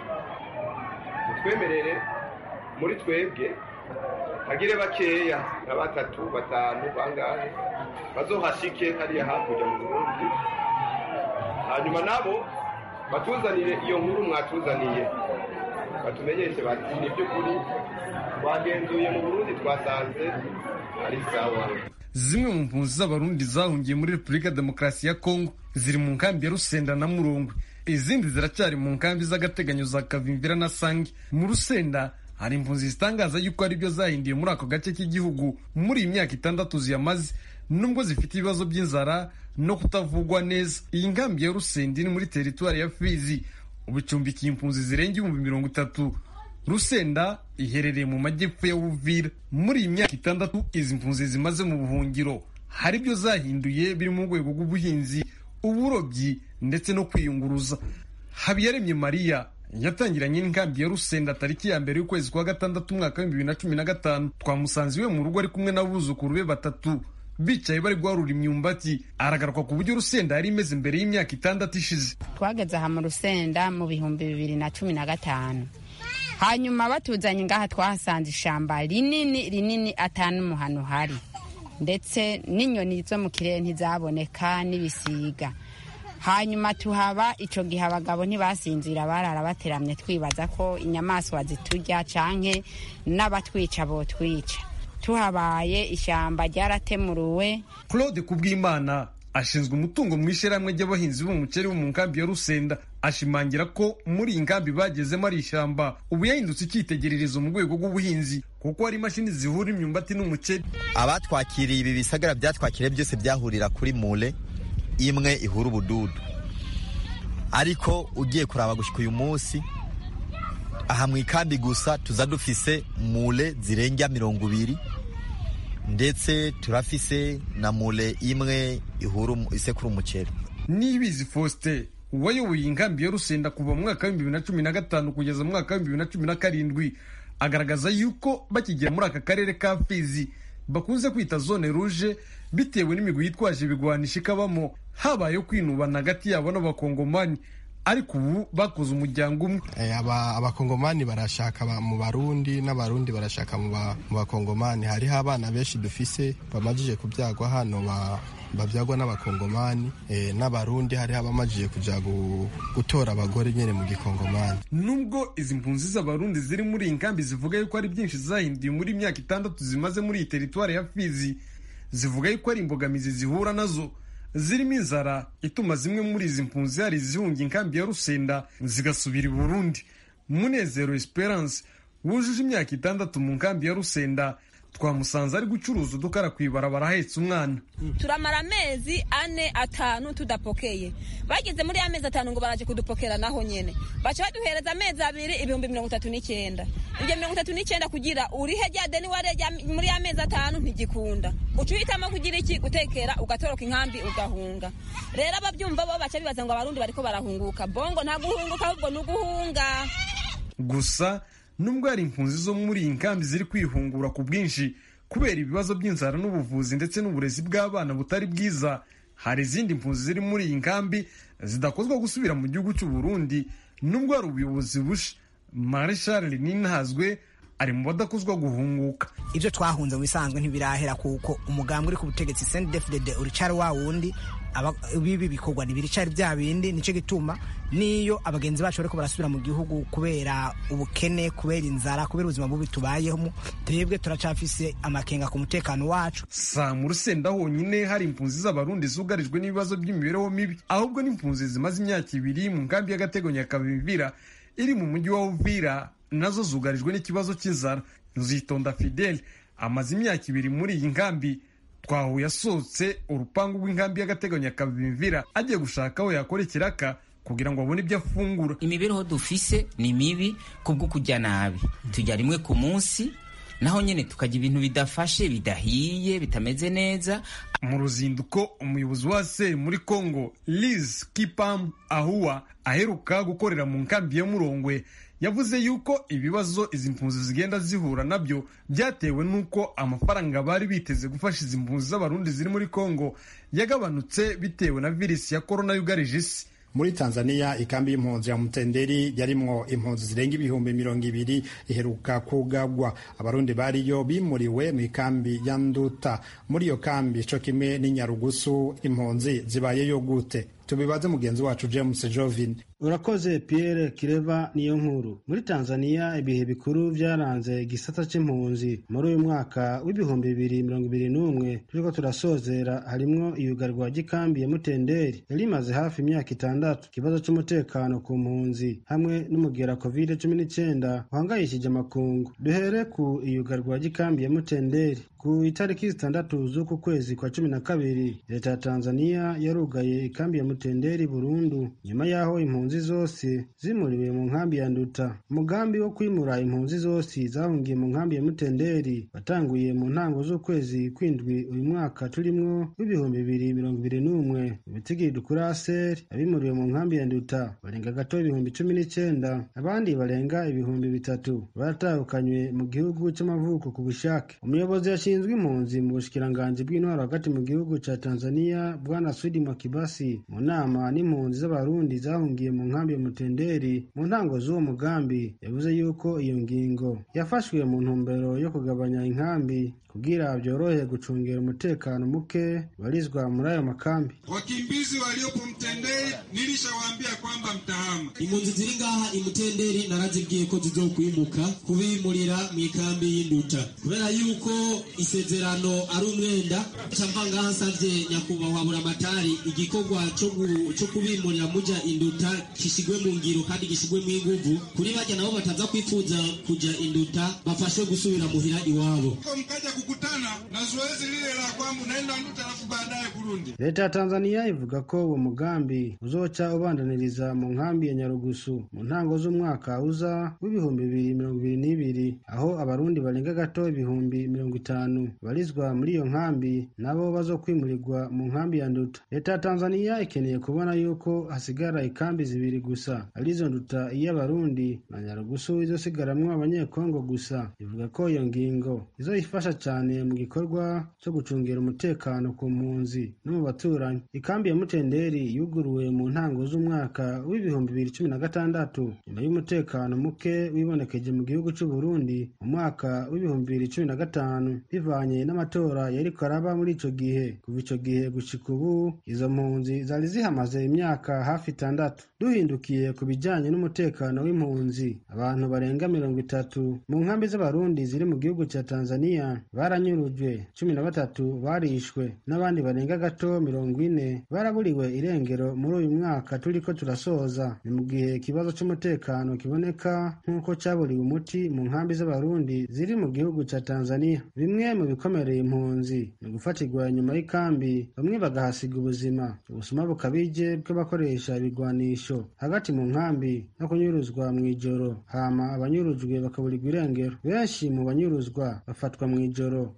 mutwemerere muri twebwe hagire bakeya nka batatu batanu bangahe bazohashike hariya hakurya mu burundi hanyuma nabo batuzanire iyo nkuru mwatuzaniye batumenyeshe bati ni by'ukuri twagenzuye mu burundi twasanze ari sawa zimwe mu mpunzi z'abarundi zahungiye muri repubulika demokarasi ya kongo ziri mu nkambi ya rusenda na murongwe izindi ziracyari mu nkambi z'agateganyo za kavimvira na sange mu rusenda hari impunzi zitangaza yuko ari byo zahinduye muri ako gace k'igihugu muri iyi myaka itandatu ziyamaze nubwo zifite ibibazo by'inzara no kutavugwa neza iyi nkambi ya rusenda iri muri teritwari ya fizi ubu icumbikiye impunzi zirenga ibihumbi mirongo itatu rusenda iherereye mu majyepfo ya buvira muri iyi myaka itandatu izi mpunzi zimaze mu buhungiro hari ibyo zahinduye biri mu rwego rw'ubuhinzi uburobyi ndetse no kwiyunguruza habiyaremye mariya yatangiranye n'inkambi ya rusenda tariki ya mbere y'ukwezi kwa gatandatu umwaka w'ibihumbi bibiri na cumi na gatanu twamusanze iwe mu rugo ari kumwe n'abuzukuru be batatu bicaye bari guharura imyumbati aragaruka ku buryo rusenda yari imeze mbere y'imyaka itandatu ishize twageze aha mu rusenda mu bihumbi bibiri na cumi na gatanu hanyuma batuzanye ngaha twahasanze ishamba rinini rinini atanumuhano hari ndetse n'inyoni zo mu kirere ntizaboneka n'ibisiga hanyuma tuhaba icyo gihe abagabo ntibasinzira barara bateramye twibaza ko inyamaswa ziturya canke n'abatwica botwica tuhabaye ishyamba ryaratemuruwe claude kubwimana ashinzwe umutungo mu ishyirahamwe ry'abahinzi b'umuceri bo mu nkambi ya rusenda ashimangira ko muri iyi nkambi bagezemo ari ishyamba ubu yahindutse icyitegererezo mu rwego rw'ubuhinzi kuko hari imashini zihura imyumbati n'umuceri abatwakiriye ibi bisagara byatwakiriye byose byahurira kuri mure imwe ihura ubududu ariko ugiye kuraba gushyika uyu munsi aha mu ikambi gusa tuza dufise mure zirenga mirongo ibiri ndetse turafise na mure imwe ihura isekura umuceri nibizi faustin wayoboye inkambi ya rusenda kuva mu mwaka w'ibihumbi bibiri na cumi na gatanu kugeza mu mwaka w'ibihumbi bibiri na cumi na karindwi agaragaza yuko bakigera muri aka karere ka fizi bakunze kwita zone ruje bitewe n'imigwi yitwaje ibigwanisha ikabamo habayeho kwinubana hagati yabo n'abakongomani ariko ubu bakoze umuryango umwe abakongomani barashaka mu barundi n'abarundi barashaka mu bakongomani hariho abana benshi dufise bamajije kubyagwa hano babyagwa n'abakongomani n'abarundi hariho abamajije kujya gutora abagore nyine mu gikongomani nubwo izi mpunzi z'abarundi ziri muri iyi nkambi zivuga yuko ari byinshi zahinduye muri imyaka itandatu zimaze muri iyi teritwari ya fizi zivuga yuko ari imbogamizi zihura nazo zirimo inzara ituma zimwe muri izi mpunzi hari izihunga inkambi ya rusenda zigasubira i burundi munezero esperance wujuje imyaka itandatu mu nkambi ya rusenda twamusanze ari gucuruza udukara ku ibarabara ahetse umwana turamara amezi ane atanu tudapokeye bageze muri ya mezi atanu ngo baraje kudupokera naho nyene baca baduhereza amezi abiri ibihumbi mirongo itatu n'icyenda ibyo mirongo itatu n'icyenda kugira urihe rya deni warejya muri ya mezi atanu ntigikunda uca uhitamo kugira iki gutekera ugatoroka inkambi ugahunga rero ababyumva bo baca bibaza ngo abarundi bariko barahunguka bongo nta guhunguka ahubwo ni uguhunga gusa nubwo hari impunzi zo muri iyi nkambi ziri kwihungura ku bwinshi kubera ibibazo by'inzara n'ubuvuzi ndetse n'uburezi bw'abana butari bwiza hari izindi mpunzi ziri muri iyi nkambi zidakozwa gusubira mu gihugu cy'u Burundi nubwo hari ubuyobozi busha marshal ninhazwe ari mu badakuzwa guhunguka ibyo twahunze mu bisanzwe ntibirahera kuko umugambwe uri ku butegetsi sendefudede uricari wa wundi bibi bikorwa ntibiricari bya bindi nicyo gituma niyo abagenzi bacu bariko barasubira mu gihugu kubera ubukene kubera inzara kubera ubuzima bubi tubayemo twebwe turacafise amakenga ku mutekano wacu sa mu rusenda honyine hari impunzi z'abarundi zugarijwe n'ibibazo by'imibereho mibi ahubwo n'impunzi zimaze imyaka ibiri mu nkambi y'agateganyo ya kavimvira iri mu mujyi wa uvira nazo zugarijwe n'ikibazo cy'inzara nzitonda fidele amaze imyaka ibiri muri iyi nkambi twahuye asohotse urupangu rw'inkambi y'agateganyo ya kavimvira agiye gushaka aho yakora ikiraka kugira ngo abone ibyo afungura imibereho dufise ni mibi kubwo kujya nabi tujya rimwe ku munsi naho nyine tukajya ibintu bidafashe bidahiye bitameze neza mu ruzinduko umuyobozi wa seri muri congo liz kipam ahuwa aheruka gukorera mu nkambi ya murongwe yavuze yuko ibibazo izi mpunzi zigenda zihura nabyo byatewe n'uko amafaranga bari biteze gufasha izi mpunzi z'abarundi ziri muri congo yagabanutse bitewe na virisi ya korona yugarije isi muri tanzania ikambi y'impunzi ya mutenderi yarimwo impunzi zirenga ibihumbi mirongo ibiri iheruka kugabwa abarundi bariyo bimuriwe mu ikambi ya nduta muri iyo kambi co kimwe n'inyarugusu impunzi zibayeyo gute tubibaze mugenzi wacu james jovin urakoze pierre kireva niyo nkuru muri tanzania ibihe bikuru byaranze igisata c'impunzi muri uyu mwaka w'ibihumbi bibiri mirongo ibiri n'umwe turiko turasozera harimwo iyugarwa ry'ikambi ya mutenderi yari imaze hafi imyaka itandatu ikibazo c'umutekano ku mpunzi hamwe n'umugera covid cumi n'icenda uhangayishije amakungu duhere ku iyugarwa ry'ikambi ya mutenderi ku itariki zitandatu z'uku kwezi kwa cumi na kabiri leta ya tanzania yarugaye ikambi ya mutenderi burundu nyuma y'aho impunzi zose zimuriwe mu nkambi ya nduta umugambi wo kwimura impunzi zose zahungiye mu nkambi ya mutenderi watanguye mu ntango z'ukwezi kwindwi uyu mwaka turimwo w'ibihumbi bibiri mirongo ibiri n'umwe ibitigiri dukura aseri abimuriwe mu nkambi ya nduta barenga gato ibihumbi cumi n'icenda abandi barenga ibihumbi bitatu baratahukanywe mu gihugu c'amavuko ku bushake umuyobozi ashinzwe impunzi mu bushikiranganji bw'intwaro hagati mu gihugu ca tanzania bwana sudi makibasi mu nama n'impunzi z'abarundi zahungiye mu nkambi ya mutenderi mu ntango z'uwo mugambi yavuze yuko iyo ngingo yafashwe mu ntumbero yo kugabanya inkambi kugira byorohe gucungira umutekano muke barizwa muri ayo makambi wakimbizi waliopo mtenderi nilishawaambia kwamba mtahama impunzi ziri ngaha imutenderi narazibwiye ko zizokwimuka kubimurira mu ikambi y'induta kubera yuko isezerano ari umwenda camva ngaha nsavye nyakubahwa buramatari igikorwa co kubimurira muja induta gishigwe mu ngiro kandi gishigwe mu inguvu kuri barya nabo bataza kwifuza kuja induta bafashwe gusubira muhira iwabo mkaja kukutana na zoezi lile la kwamba unaenda nduta alafu baadaye kurundi leta ya tanzania ivuga ko uwo mugambi uzoca ubandaniriza mu nkambi ya nyarugusu mu ntango z'umwaka uza w'ibihumbi bibiri mirongo ibiri n'ibiri aho abarundi barenga gato ibihumbi mirongo itanu barizwa muri iyo nkambi nabo bazokwimurirwa mu nkambi ya nduta leta ya tanzania ikeneye kubona yuko hasigara ikambi zibiri gusa arizo nduta iy'abarundi na nyarugusu izosigaramwo abanyekongo gusa ivuga ko iyo ngingo izoyifasha cyane mu gikorwa cyo gucungira umutekano ku mpunzi no mu baturanyi ikambi ya mutenderi yuguruwe mu ntango z'umwaka w'ibihumbi bibiri cumi na gatandatu nyuma y'umutekano muke wibonekeje mu gihugu cy'u Burundi mu mwaka w'ibihumbi bibiri cumi na gatanu bivanye n'amatora yariko araba muri ico gihe kuva ico gihe gushika ubu izo mpunzi zari zihamaze imyaka hafi itandatu duhindukiye ku bijanye n'umutekano w'impunzi abantu barenga mirongo itatu mu nkambi z'abarundi ziri mu gihugu cya tanzania baranyurujwe cumi na batatu barishwe n'abandi barenga gato mirongo ine baraburiwe irengero muri uyu mwaka turiko turasoza ni mu gihe ikibazo c'umutekano kiboneka nk'uko caburiwe umuti mu nkambi z'abarundi ziri mu gihugu ca tanzania bimwe mu bikomereye impunzi ni gufatirwa inyuma y'ikambi bamwe bagahasiga ubuzima ubusuma bukabije bw'abakoresha ibigwanisho hagati mu nkambi no kunyuruzwa mw'ijoro hama abanyurujwe bakaburirwa irengero benshi mu banyuruzwa bafatwa mw'ijoro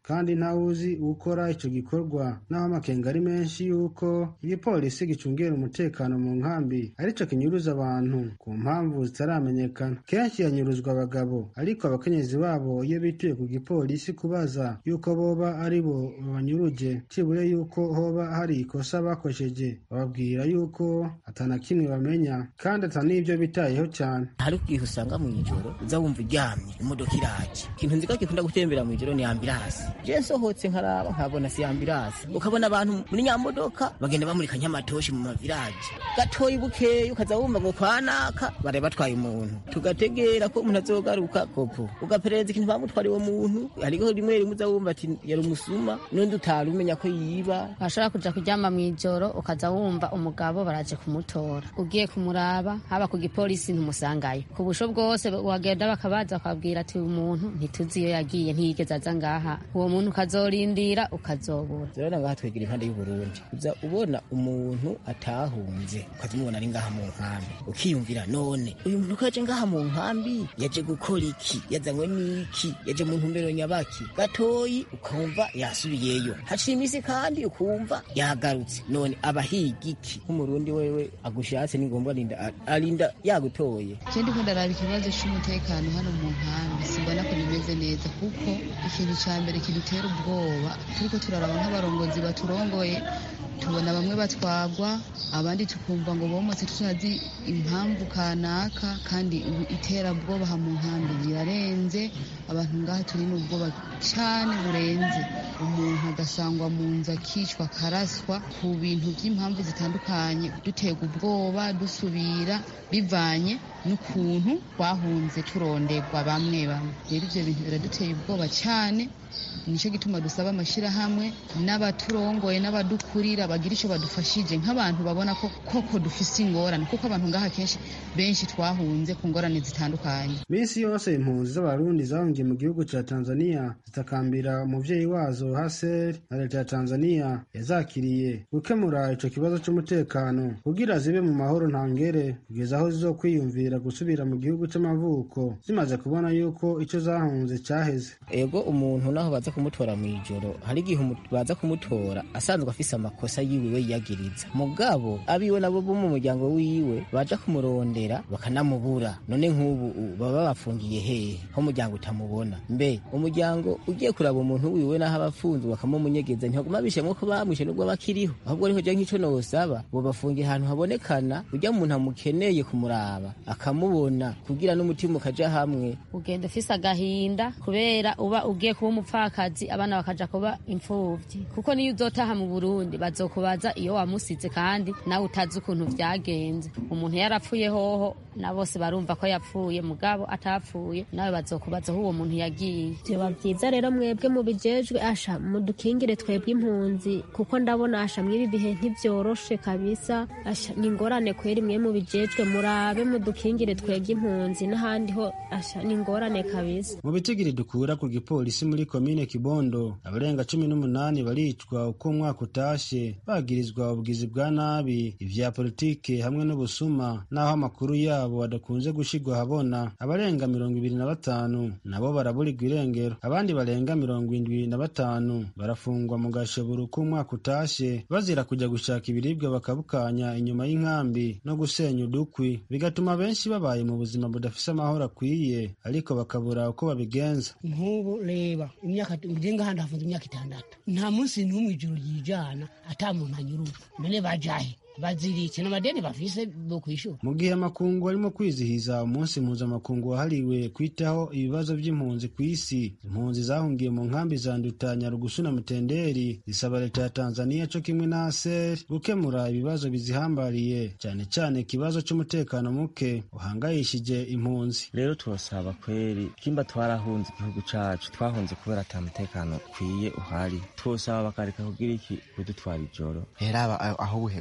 kandi ntawuzi ukora ico gikorwa naho amakenga ari menshi yuko igipolisi gicungera umutekano mu nkambi arico kinyuruza abantu ku mpamvu zitaramenyekana kenshi yanyuruzwa abagabo ariko abakenyezi babo iyo bituye ku gipolisi kubaza yuko boba ari bo babanyuruje cibure yuko hoba hari ikosa bakoresheje bababwira yuko atana kimwe bamenya kandi ata n'ivyo bitayeho cyane hari ubwihe usanga mu ijoro uza wumva uryamye imodoka iraje ikintu nzi ko gikunda gutembera mu ijoro ni ambirasi je nsohotse nkaraba nkabona si ambirasi ukabona abantu muri nyamodoka bagenda bamurika nyamatoshi mu maviraje gatoyi bukeyi ukaza wumva ngo kwanaka bari batwaye umuntu tugategera ko umuntu azogaruka kopo ugaperereza ikintu bamutwara uwo muntu hariho rimwe rimwe uza wumva ati yari umusuma n'undi utari umenya ko yiba washobora kuja kuryama mu ijoro ukaza wumva umugabo baraje kumutora ugiye kumuraba haba ku gipolisi ntumusangayo ku busho bwose wagenda bakabaza bakabwira ati umuntu ntituzi iyo yagiye ntiyigeze aza ngaha uwo muntu ukazorindira ukazobura rero ngaha twegera impande y'uburundi uza ubona umuntu atahunze ukaza umubona ari ngaha mu nkambi ukiyumvira none uyu muntu ko yaje ngaha mu nkambi yaje gukora iki yazanywe n'iki yaje mu ntumbero nyabaki gatoyi ukumva yasubiyeyo haciye iminsi kandi ukumva yagarutse none abahiga iki nk'umurundi wewe agushatse ni ngombwa arinda arinda yagutoye je ndiko ndaraba ikibazo c'umutekano hano mu nkambi simbona ko bimeze neza kuko ikintu ca mbere kidutera ubwoba turiko turaraba nk'abarongozi baturongoye tubona bamwe batwagwa abandi tukumva ngo bomotse tutazi impamvu kanaka kandi iterabwoba ha mu nkambi rirarenze abantu ngaha turi n'ubwoba cyane burenze umuntu agasangwa mu nzu akicwa akaraswa ku bintu by'impamvu zitandukanye duterwa ubwoba dusubira bivanye n'ukuntu twahunze turondegwa bamwe bamwe rero ibyo bintu biraduteye ubwoba cyane nicyo gituma dusaba amashyirahamwe n'abaturongoye n'abadukurira bagira icyo badufashije nk'abantu babona ko koko dufise ingorane kuko abantu ngaha kenshi benshi twahunze ku ngorane zitandukanye minsi yose impunzi z'abarundi zahungiye mu gihugu cya tanzania zitakambira umuvyeyi wazo haser na leta ya tanzania yazakiriye gukemura ico kibazo c'umutekano kugira zibe mu mahoro ntangere kugeza aho zizokwiyumvira gusubira mu gihugu c'amavuko zimaze kubona yuko ico zahunze caheze ego umuntu naho baza kumutora mu ijoro hari igihe baza kumutora asanzwe afise amakosa yiwe we yiyagiriza mugabo abiwe nabo bo mu muryango wiwe baja kumurondera bakanamubura none nk'ubu baba bafungiye hehe ho umuryango utamubona mbe umuryango ugiye kuraba umuntu wiwe naho abafunzwe bakamumunyegeza ntihaguma bishemwo ko bamwishe nubwo bakiriho ahubwo ariho je nk'ico nosaba bo bafungiye ahantu habonekana urya muntu amukeneye kumuraba akamubona kugira n'umutima ukaja hamwe ugenda ufise agahinda kubera uba ugiye kuba umupfakazi abana bakaja kuba imfuvyi kuko niyo uzotaha mu burundi bazokubaza iyo wamusize kandi nawe utazi ukuntu vyagenze umuntu yarapfuye hoho na bose barumva ko yapfuye mugabo atapfuye nawe bazokubaza aho uwo muntu yagiye vyoba vyiza rero mwebwe mubijejwe asha mudukingire twebwe impunzi kuko ndabona asha mw'ibi bihe ntivyoroshe kabisa asha ni ingorane kweri mwe mubijejwe murabe mudukingire twebwe impunzi n'ahandi ho asha ni ingorane kabisa mu bitigiri dukura ku gipolisi muri komine kibondo abarenga cumi n'umunani baricwa uko umwaka utashe bagirizwa ubugizi bwa nabi ivya politike hamwe n'ubusuma n'aho amakuru yabo adakunze gushirwa ahabona abarenga mirongo ibiri na batanu nabo baraburirwa irengero abandi barenga mirongo indwi na batanu barafungwa mu gashoboro k'umwaka utashe bazira kujya gushaka ibiribwa bakabukanya inyuma y'inkambi no gusenya udukwi bigatuma benshi babaye mu buzima budafise amahoro akwiye ariko bakabura uko babigenza nk'ubu reba imyaka ngenga handi hafunze imyaka itandatu nta munsi n'umwe ijoro ryijana ata muntu anyurura none bajahe baziritse n'amadeni bafise bo kwishura mu gihe amakungu arimo kwizihiza umunsi mpuzamakungu wahariwe kwitaho ibibazo by'impunzi ku isi impunzi zahungiye mu nkambi za nduta nyarugusu na mutenderi zisaba leta ya tanzania co kimwe na aser gukemura ibibazo bizihambariye cyane cyane ikibazo c'umutekano muke uhangayishije impunzi rero turasaba kweri kimba twarahunze igihugu cacu twahunze kubera ata mutekano ukwiye uhari twosaba bakareka kugira iki kudutwara ijoro rero aho buherutse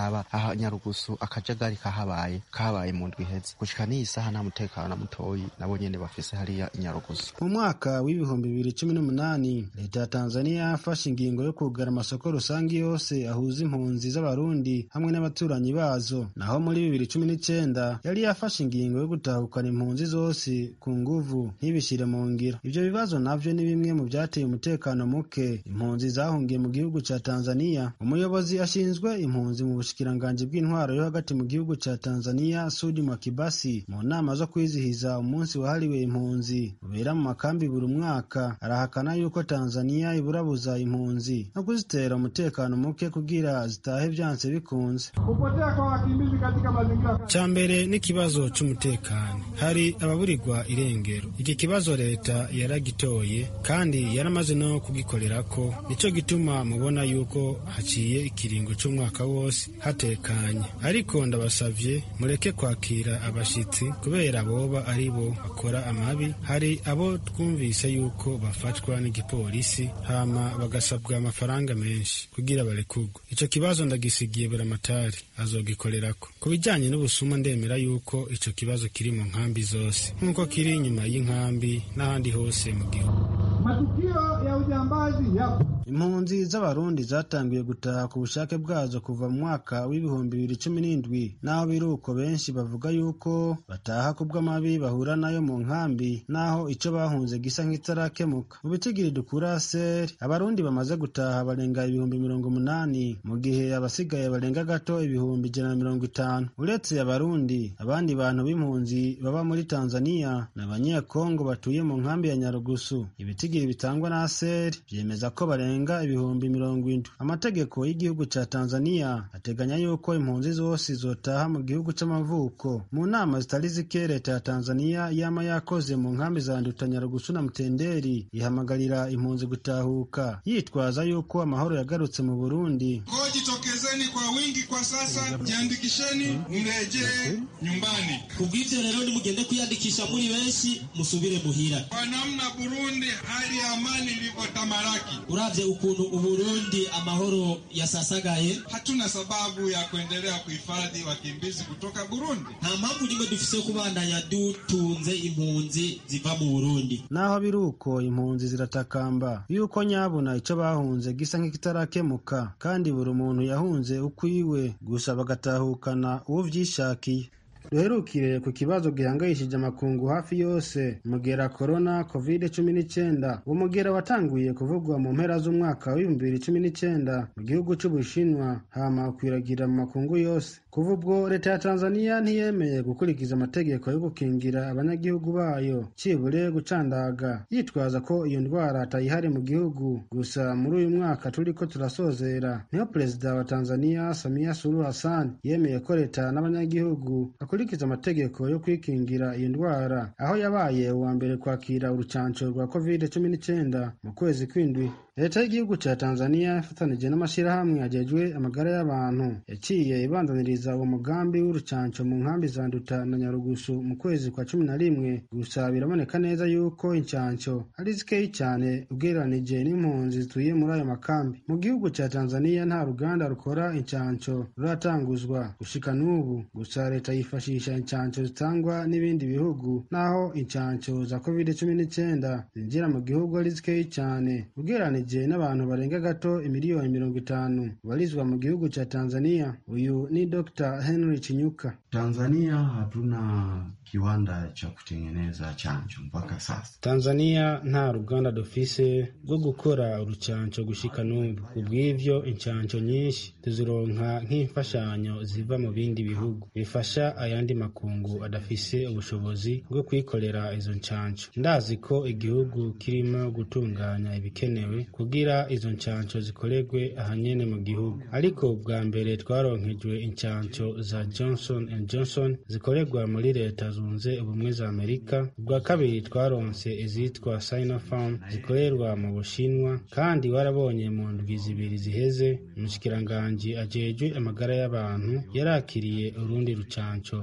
uraraba aha nyarugusu akajagari kahabaye kahabaye mu ndwi iheze gushika n'iyi saha nta mutekano na mutoyi nabo nyene bafise hariya nyarugusu mu mwaka w'ibihumbi bibiri cumi n'umunani leta ya tanzania yafashe ingingo yo kugara amasoko rusange yose ahuza impunzi z'abarundi hamwe n'abaturanyi bazo naho muri bibiri cumi n'icenda yari yafashe ingingo yo gutahukana impunzi zose ku nguvu ntibishire mu ngiro ivyo bibazo navyo ni bimwe mu vyateye umutekano muke impunzi zahungiye mu gihugu ca tanzania umuyobozi ashinzwe impunzi mu bushikiranganji bw'intwaro yo hagati mu gihugu ca tanzania sudi mwakibasi mu nama zo kwizihiza umunsi wahariwe impunzi ubera mu makambi buri mwaka arahakana yuko tanzania iburabuza impunzi no kuzitera umutekano muke kugira zitahe vyanse bikunze Kupotea kwa wakimbizi katika mazingira ca mbere n'ikibazo c'umutekano hari ababurirwa irengero iki kibazo leta yaragitoye kandi yaramaze no kugikorerako nico gituma mubona yuko haciye ikiringo c'umwaka wose hatekanye ariko ndabasavye mureke kwakira abashitsi kubera boba ari bo bakora amabi hari abo twumvise yuko bafatwa n'igipolisi hama bagasabwa amafaranga menshi kugira barekurwe ico kibazo ndagisigiye buramatari azogikorerako ku bijanye n'ubusuma ndemera yuko ico kibazo kiri mu nkambi zose nk'uko kiri inyuma y'inkambi n'ahandi hose mu gihugu matukio ya ujambazi yapo. impunzi z'abarundi zatangiye gutaha ku bushake bwazo kuva mu mwaka w'ibihumbi bibiri cumi n'indwi naho biri uko benshi bavuga yuko bataha ku bw'amabi bahura nayo mu nkambi naho ico bahunze gisa nk'itarakemuka mu bitigiri dukura seri abarundi bamaze gutaha barenga ibihumbi mirongo umunani mu gihe abasigaye barenga gato ibihumbi ijana na mirongo itanu uretse abarundi abandi bantu b'impunzi baba muri tanzania ni abanyekongo batuye mu nkambi ya nyarugusu ibitigiri bitangwa na seri vyemeza ko barenga ibihumbi mirongo indwi amategeko y'igihugu ca tanzania ateganya yuko impunzi zose zotaha mu gihugu c'amavuko mu nama zitari zike leta ya tanzania yama yakoze mu nkambi za nduta nyarugusu na mutenderi ihamagarira impunzi gutahuka yitwaza yuko amahoro yagarutse mu burundi Kwa jitokezeni kwa wingi kwa sasa, jiandikisheni mrejee nyumbani. kubw'ivyo rero nimugende kwiyandikisha muri benshi musubire muhira Kwa namna Burundi hali ya amani ilivyotamalaki, uravye ukuntu uburundi amahoro yasasagaye hatuna sababu ya kuendelea kuhifadhi wakimbizi kutoka Burundi. nta mpamvu nimwe dufise yo kubandanya dutunze impunzi ziva mu burundi naho biri uko impunzi ziratakamba yuko nyabuna ico bahunze gisa nk'ikitarakemuka kandi buri muntu yahunze ukwiwe gusa bagatahukana uwo vyishakiye duherukire ku kibazo gihangayishije amakungu hafi yose umugera korona covid cumi n'icyenda uwo mugera watanguye kuvugwa mu mpera z'umwaka w'ibihumbi bibiri cumi n'icyenda mu gihugu c'ubushinwa hama ukwiragira mu makungu yose kuva ubwo leta ya tanzania ntiyemeye gukurikiza amategeko yo gukingira abanyagihugu bayo cibure gucandaga yitwaza ko iyo ndwara atayihari mu gihugu gusa muri uyu mwaka turiko turasozera niho perezida wa tanzania samia suluhu hassan yemeye ko leta n'abanyagihugu bakurikiza amategeko yo kwikingira iyo ndwara aho yabaye uwa mbere kwakira urucanco rwa covid cumi n'icyenda mu kwezi kw'indwi leta y'igihugu ca tanzania ifatanije n'amashirahamwe ajejwe amagara y'abantu yaciye ibandaniriza uwo mugambi w'urucanco mu nkambi za nduta na nyarugusu mu kwezi kwa cumi na rimwe gusa biraboneka neza yuko incanco ari zikeyi cyane ugereranije n'impunzi zituye muri ayo makambi mu gihugu ca tanzania nta ruganda rukora incanco ruratanguzwa gushika n'ubu gusa leta yifashisha incanco zitangwa n'ibindi bihugu naho incanco za covid cumi n'icyenda zinjira mu gihugu ari zikeyi cyane ugereranije n'abantu barenga gato imiliyoni mirongo itanu barizwa mu gihugu ca tanzania uyu ni dr henry chinyuka Tanzania hatuna kiwanda cha kutengeneza chanjo mpaka sasa. tanzania nta ruganda dufise rwo gukora urucanco gushika n'ubu kubw'ivyo incanco nyinshi tuzironka nk'imfashanyo ziva mu bindi bihugu bifasha ayandi makungu adafise ubushobozi bwo kwikorera izo ncanco ndazi ko igihugu kirimo gutunganya ibikenewe kugira izo ncanco zikorerwe ahanyene mu gihugu ariko bwa mbere twaronkejwe incanco za johnson and johnson zikorerwa muri leta zunze ubumwe za amerika ubwa kabiri twaronse izitwa sinopharm zikorerwa mu bushinwa kandi warabonye mu ndwi zibiri ziheze umushikiranganji ajejwe amagara y'abantu yarakiriye urundi rucanco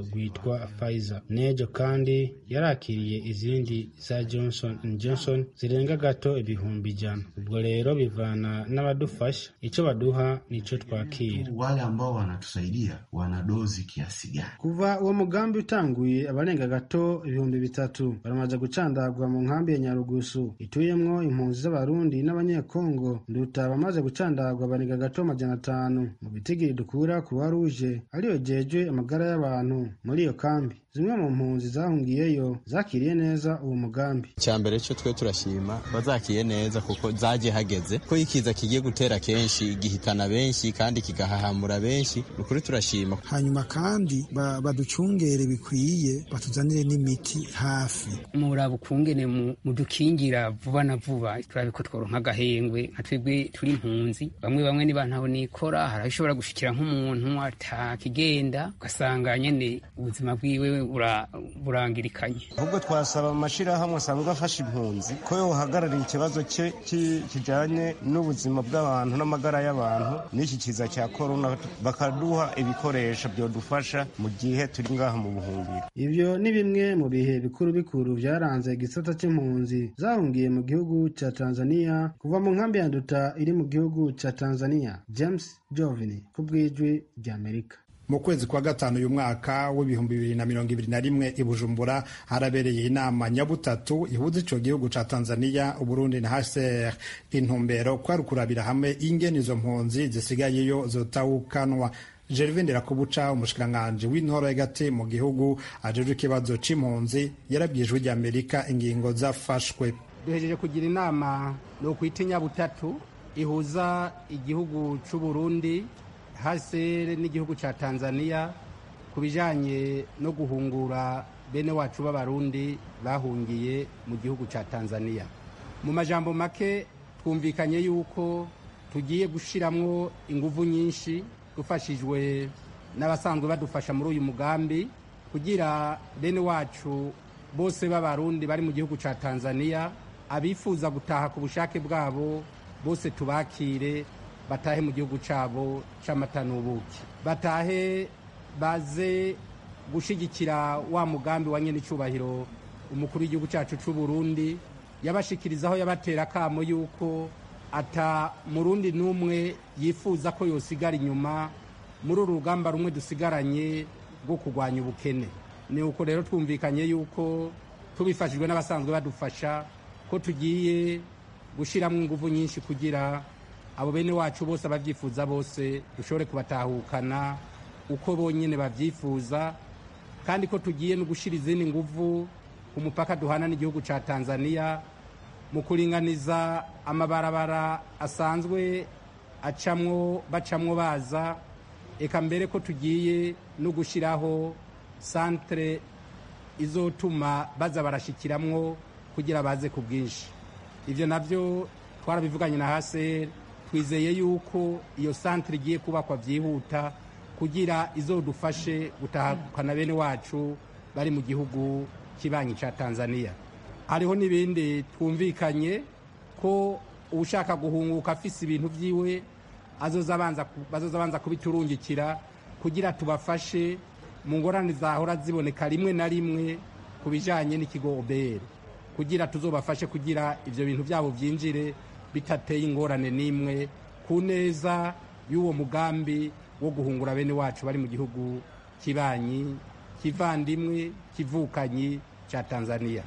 rwitwa Pfizer nejo kandi yarakiriye izindi za Johnson Johnson zirenga gato ibihumbi ijana ubwo rero bivana n'abadufasha icyo baduha nicyo twakira wale ambao wanatusaidia wana dozi kiasi gani kuva uwo mugambi utanguye abarenga gato ibihumbi bitatu baramaze gucandagwa mu nkambi ya nyarugusu ituyemwo impunzi z'abarundi n'abanyekongo nduta bamaze gucandagwa barenga gato amajana atanu mu bitigiri dukura kuwa ruje ariyo jejwe amagara y'abantu muri iyo kambi zimwe mu mpunzi zahungiyeyo zakiriye neza uwo mugambi icya mbere cyo twe turashima bazakiye neza kuko zagiye hageze ko ikiza kigiye gutera kenshi gihitana benshi kandi kigahahamura benshi ni ukuri turashima hanyuma kandi baducungere bikwiye batuzanire n'imiti hafi muraba ukungene mudukingira vuba na vuba turabe ko tworonka agahengwe nka twebwe turi impunzi bamwe bamwe niba ntaho nikora hari aho ishobora gushikira nk'umuntu atakigenda ugasanga nyene ubuzima bwiwe burangirikanye ahubwo twasaba amashyirahamwe asanzwe afasha impunzi ko yohagarariye ikibazo cye kijyanye n'ubuzima bw'abantu n'amagara y'abantu n'iki kiza cya korona bakaduha ibikoresho byadufasha mu gihe turi ngaha mu buhungiro ibyo ni bimwe mu bihe bikuru bikuru byaranze igisata cy'impunzi zahungiye mu gihugu cya tanzania kuva mu nkambi ya nduta iri mu gihugu cya tanzania james jovini ku bw'ijwi ry'amerika mu kwezi kwa gatanu uyu mwaka w'ibihumbi bibiri na mirongo ibiri na rimwe i bujumbura harabereye inama nyabutatu ihuza ico gihugu ca tanzania uburundi na hcr intumbero kwari ukurabira hamwe ingene izo mpunzi zisigayeyo zotawukanwa gervin nderakubuca umushikiranganji w'intoro hagati mu gihugu ajejwe ikibazo c'impunzi yarabwijwe ry'amerika ingingo zafashwe duhejeje kugira inama ni ukwita inyabutatu ihuza igihugu c'uburundi hasere n'igihugu cya tanzania ku bijyanye no guhungura bene wacu b'abarundi bahungiye mu gihugu cya tanzania mu majambo make twumvikanye yuko tugiye gushyiramo ingufu nyinshi dufashijwe n'abasanzwe badufasha muri uyu mugambi kugira bene wacu bose b'abarundi bari mu gihugu cya tanzania abifuza gutaha ku bushake bwabo bose tubakire batahe mu gihugu cyabo cy'amata n'ubuki batahe baze gushyigikira wa mugambi wa nyine icyubahiro umukuru w'igihugu cyacu cy'u Burundi yabashikirizaho yabatera akamo yuko ata murundi n'umwe yifuza ko yosigara inyuma muri uru rugamba rumwe dusigaranye rwo kurwanya ubukene ni uko rero twumvikanye yuko tubifashijwe n'abasanzwe badufasha ko tugiye gushyiramo ingufu nyinshi kugira abo bene wacu bose ababyifuza bose dushobore kubatahukana uko bonyine babyifuza kandi ko tugiye no gushyira izindi nguvu ku mupaka duhana n'igihugu cya tanzania mu kuringaniza amabarabara asanzwe acamwo bacamwo baza eka mbere ko tugiye no gushyiraho santere izotuma baza barashyikiramwo kugira baze ku bwinshi ibyo nabyo twarabivuganye na haseri twizeye yuko iyo santire igiye kubakwa byihuta kugira izodufashe gutahukana bene wacu bari mu gihugu kibanyi cya tanzania hariho n'ibindi twumvikanye ko ushaka guhunguka afise ibintu byiwe azoza abanza kubiturungikira kugira tubafashe mu ngorane zahora ziboneka rimwe na rimwe ku bijyanye n'ikigo obere kugira tuzobafashe kugira ibyo bintu byabo byinjire bitateye ingorane n'imwe ku neza y'uwo mugambi wo guhungura bene wacu bari mu gihugu kibanyi kivandimwe kivukanyi cya tanzania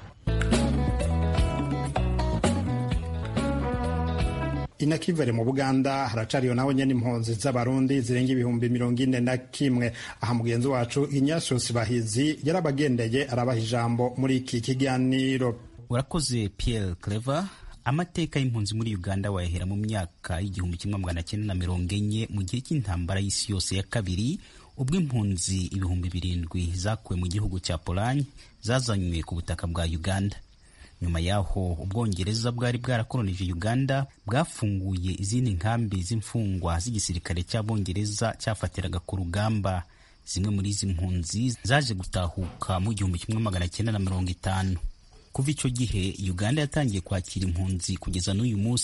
inakivere mu buganda haracariyo naho nyene impunzi z'abarundi zirenga ibihumbi mirongo ine na kimwe aha mugenzi wacu inyashosi bahizi yarabagendeye arabaha ijambo muri iki kiganiro urakoze pierre clever amateka y'impunzi muri uganda wayahera mu myaka y'igihumbi kimwe magana cyenda na mirongo enye mu gihe cy'intambara y'isi yose ya kabiri ubwo impunzi ibihumbi birindwi zakuwe mu gihugu cya polanye zazanywe ku butaka bwa uganda nyuma y'aho ubwongereza bwari bwarakolonije uganda bwafunguye izindi nkambi z'imfungwa z'igisirikare cy'abongereza cyafatiraga ku rugamba zimwe muri izi mpunzi zaje gutahuka mu gihumbi kimwe magana cyenda na mirongo itanu kuva icyo gihe uganda yatangiye kwakira impunzi kugeza n'uyu munsi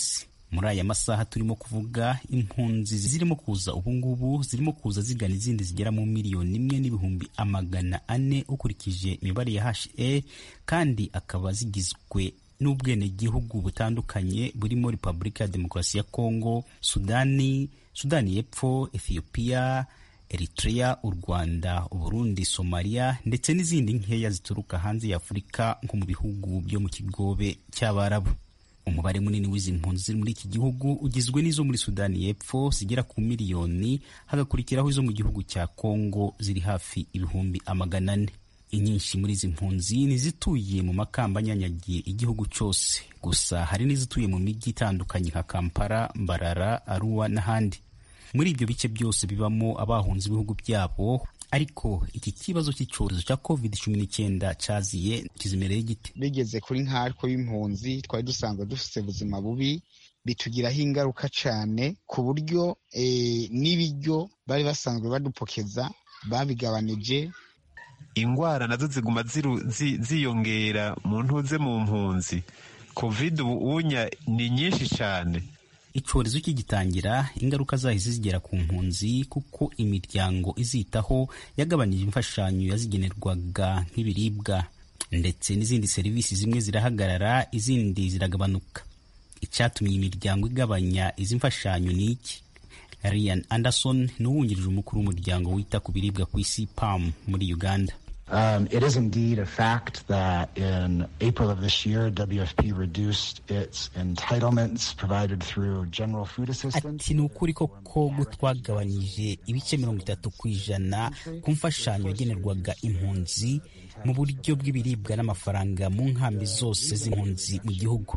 muri aya masaha turimo kuvuga impunzi zirimo kuza ubungubu zirimo kuza zigana izindi zigera mu miliyoni imwe n'ibihumbi amagana ane ukurikije imibare ya HA kandi akaba zigizwe n'ubwenegihugu butandukanye burimo repubulika ya demokarasi ya kongo sudani sudani y'epfo ethiopia eritrea u rwanda uburundi somaliya ndetse n'izindi nkeya zituruka hanze ya afurika nko mu bihugu byo mu kigobe cy'abarabu umubare munini w'izi mpunzi ziri muri iki gihugu ugizwe n'izo muri sudani y'epfo zigera ku miliyoni hagakurikiraho izo mu gihugu cya kongo ziri hafi ibihumbi amagana ane inyinshi muri izi mpunzi ni izituye mu makamba anyanyagiye igihugu cyose gusa hari n'izituye mu mijyi itandukanye nka kampala mbarara aruwa n'ahandi muri ibyo bice byose bibamo abahunze ibihugu byabo ariko iki kibazo cy'icyorezo cya covid cumi n'icyenda cyaziye kizimereye gite bigeze kuri nkatwe b'impunzi twari dusanzwe dufite ubuzima bubi bitugiraho ingaruka cyane ku buryo n'ibiryo bari basanzwe badupokeza babigabanije ingwara nazo ziguma ziyongera mu ntuze mu mpunzi covid ubu unya ni nyinshi cyane icyorezo kigitangira ingaruka zahise zigera ku mpunzi kuko imiryango izitaho yagabanije imfashanyo yazigenerwaga nk'ibiribwa ndetse n'izindi serivisi zimwe zirahagarara izindi ziragabanuka icyatumye imiryango igabanya izi mfashanyo ni iki Ryan Anderson ni uwungirije umukuru w'umuryango wita ku biribwa ku isi PAM muri Uganda Um, it is indeed a fact that in April of this year, WFP reduced its entitlements provided through general food assistance. ati ni ukuri koko ko twagabanije ibice mirongo itatu ku ijana ku mfashanyo yagenerwaga impunzi mu buryo bw'ibiribwa n'amafaranga mu nkambi zose z'impunzi mu gihugu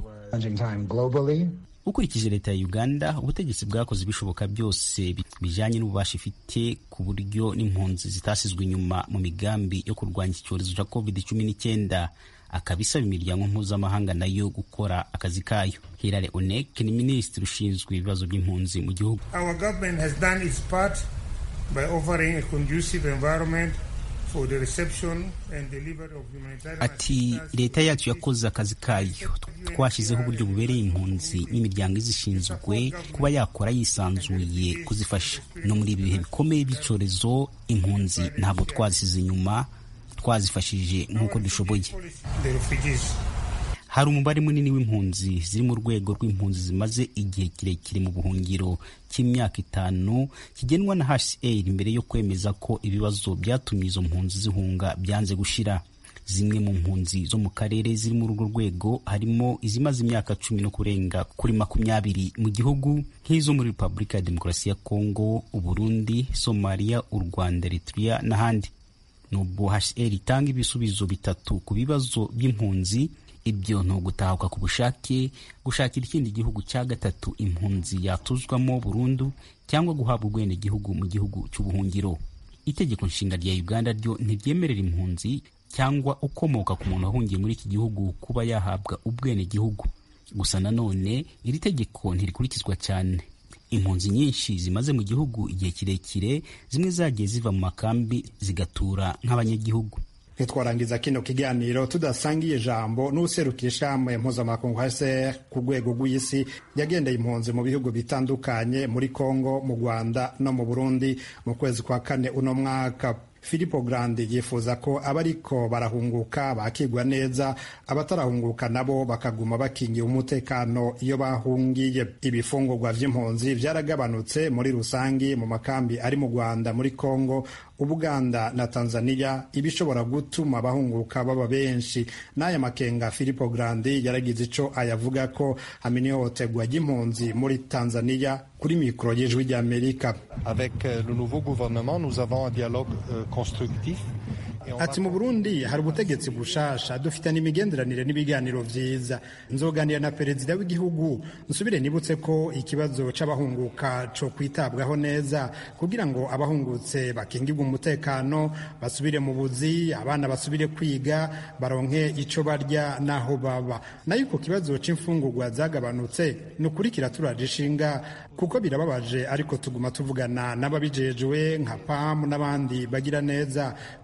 ukurikije leta ya uganda ubutegetsi bwakoze ibishoboka byose bijyanye n'ububasha ifite ku buryo n'impunzi zitasizwe inyuma mu migambi yo kurwanya iki cyorezo cya covid cumi n'icyenda akaba isaba imiryango mpuzamahanga nayo gukora akazi kayo hirare onek ni minisitiri ushinzwe ibibazo by'impunzi mu gihugu Our government has done its part by offering a conducive environment for the reception and delivery of humanitarian ati leta yacu yakoze akazi kayo twashyizeho uburyo bubereye impunzi n'imiryango izishinzwe kuba yakora yisanzuye kuzifasha no muri ibi bihe bikomeye by'icyorezo impunzi ntabwo twazisize inyuma twazifashije nk'uko dushoboye the refugees. hari umubare munini w'impunzi ziri mu rwego rw'impunzi zimaze igihe kirekire mu buhungiro cy'imyaka itanu kigenwa na HCR mbere yo kwemeza ko ibibazo byatumye izo mpunzi zihunga byanze gushira zimwe mu mpunzi zo mu karere ziri muri urwo rwego harimo izimaze imyaka cumi no kurenga kuri makumyabiri mu gihugu nk'izo muri repubulika ya demokarasi ya kongo uburundi somaliya u rwanda eritrea n'ahandi nubwo HCR itanga ibisubizo bitatu ku bibazo by'impunzi ibyo ni ugutahuka ku bushake gushakira ikindi gihugu cya gatatu impunzi yatuzwamo burundu cyangwa guhabwa ubwenegihugu mu gihugu cy'ubuhungiro itegeko nshinga rya uganda ryo ntiryemerera impunzi cyangwa ukomoka ku muntu wahungiye muri iki gihugu kuba yahabwa ubwenegihugu gusa nanone iri tegeko ntirikurikizwa cyane impunzi nyinshi zimaze mu gihugu igihe kirekire zimwe zagiye ziva mu makambi zigatura nk'abanyagihugu ntitwarangiza kino kiganiro tudasangiye ijambo n'userukira ishami mpuzamakungu hcr ku rwego rw'isi yagendeye impunzi mu bihugu bitandukanye muri congo mu rwanda no mu burundi mu kwezi kwa kane uno mwaka Filipo Grandi yifuza ko abariko barahunguka bakigwa neza abatarahunguka nabo bakaguma bakingiye umutekano iyo bahungiye ibifungurwa vy'impunzi vyaragabanutse muri rusangi mu makambi ari mu Rwanda muri Kongo Ubuganda na Tanzania ibishobora gutuma abahunguka baba benshi n'aya makenga Filipo Grandi yaragize ico ayavuga ko hamwe ihohoterwa ry'impunzi muri Tanzania kuri mikoro y'ijwi ry'Amerika Avec euh, le nouveau gouvernement, nous avons un dialogue euh, constructif. ati mu burundi hari ubutegetsi bushasha dufite n'imigenderanire n'ibiganiro vyiza nzoganira na perezida w'igihugu nsubire nibutse ko ikibazo c'abahunguka co kwitabwaho neza kugira ngo abahungutse bakingirwe umutekano basubire mu buzi abana basubire kwiga baronke ico barya n'aho baba nayo ku kibazo c'imfungurwa zagabanutse ni ukuri kiraturaje ishinga kuko birababaje ariko tuguma tuvugana n'ababijejwe nka pamu n'abandi bagira neza kugira ngo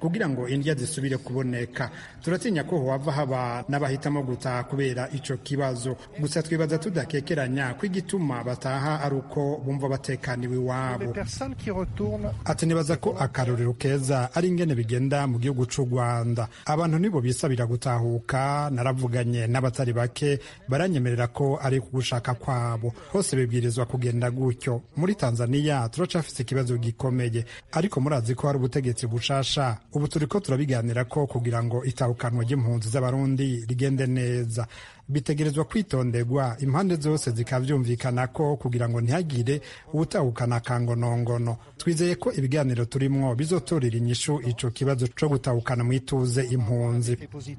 indya zisubire kuboneka turatinya ko hohava haba n'abahitamo gutaha kubera ico kibazo gusa twibaza tudakekeranya ko igituma bataha ari uko bumva batekaniwe iwabo ati nibaza ko akarorero keza ari ingene bigenda mu gihugu c'u rwanda abantu nibo bisabira gutahuka naravuganye n'abatari bake baranyemerera ko ari kugushaka kwabo hose bibwirizwa kugenda gutyo muri tanzaniya turacafise ikibazo gikomeye ariko murazi ko hari ubutegetsi bushasha ubu turiko turabiganira ko kugira ngo itahukanwa ry'impunzi z'abarundi rigende neza bitegerezwa kwitonderwa impande zose zikavyumvikana ko kugira ngo ntihagire uwutahukana akangonongono twizeye ko ibiganiro turimwo bizotorera inyishu ico kibazo co gutahukana mwituze impunzi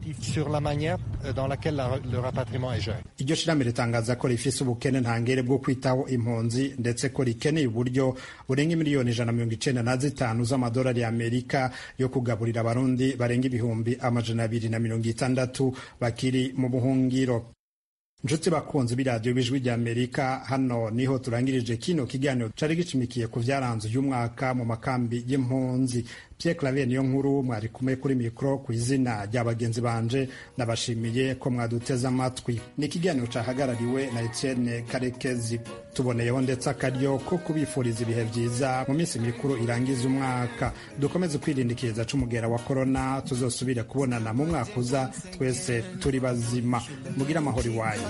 iryo shirahamwe ritangaza ko rifise ubukene ntangere bwo kwitaho impunzi ndetse ko rikeneye uburyo burenga miliyoni ijana mirongo icenda na zitanu z'amadolari y'amerika yo kugaburira abarundi barenga ibihumbi amajana abiri na mirongo itandatu bakiri mu buhungiro nshuti bakunzi b'iradiyo b'ijwi ry'amerika hano niho turangirije kino kiganiro cari gicimikiye ku vyaranze uyu mwaka mu makambi y'impunzi Pierre Claver niyo nkuru mwari kumwe kuri mikoro ku izina rya bagenzi banje nabashimiye ko mwaduteze amatwi ni ikiganiro cahagarariwe na Etienne Karekezi tuboneyeho ndetse akaryo ko kubifuriza ibihe vyiza mu minsi mikuru irangiza umwaka dukomeze kwirindikiriza c'umugera wa korona tuzosubire kubonana mu mwaka uza twese turi bazima mugire amahoro iwanyu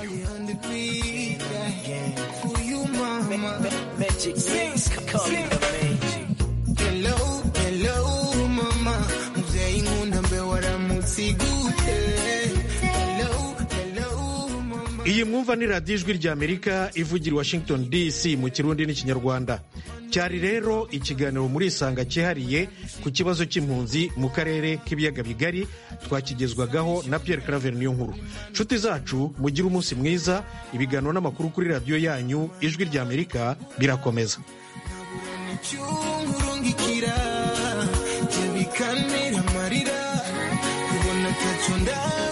Hello, hello, mama. Mzee inkunda mbe waramutse gute? Hello, hello, mama. iyi mwumva ni radiyo ijwi ry'amerika ivugira i washington dc mu kirundi n'ikinyarwanda cyari rero ikiganiro muri isanga cyihariye ku kibazo cy'impunzi mu karere k'ibiyaga bigari twakigezwagaho na pierre claver niyo nkuru nshuti zacu mugire umunsi mwiza ibiganiro n'amakuru kuri radiyo yanyu ijwi ry'amerika birakomeza cyungurungikira bikantera amarira kubona atacyo ndaba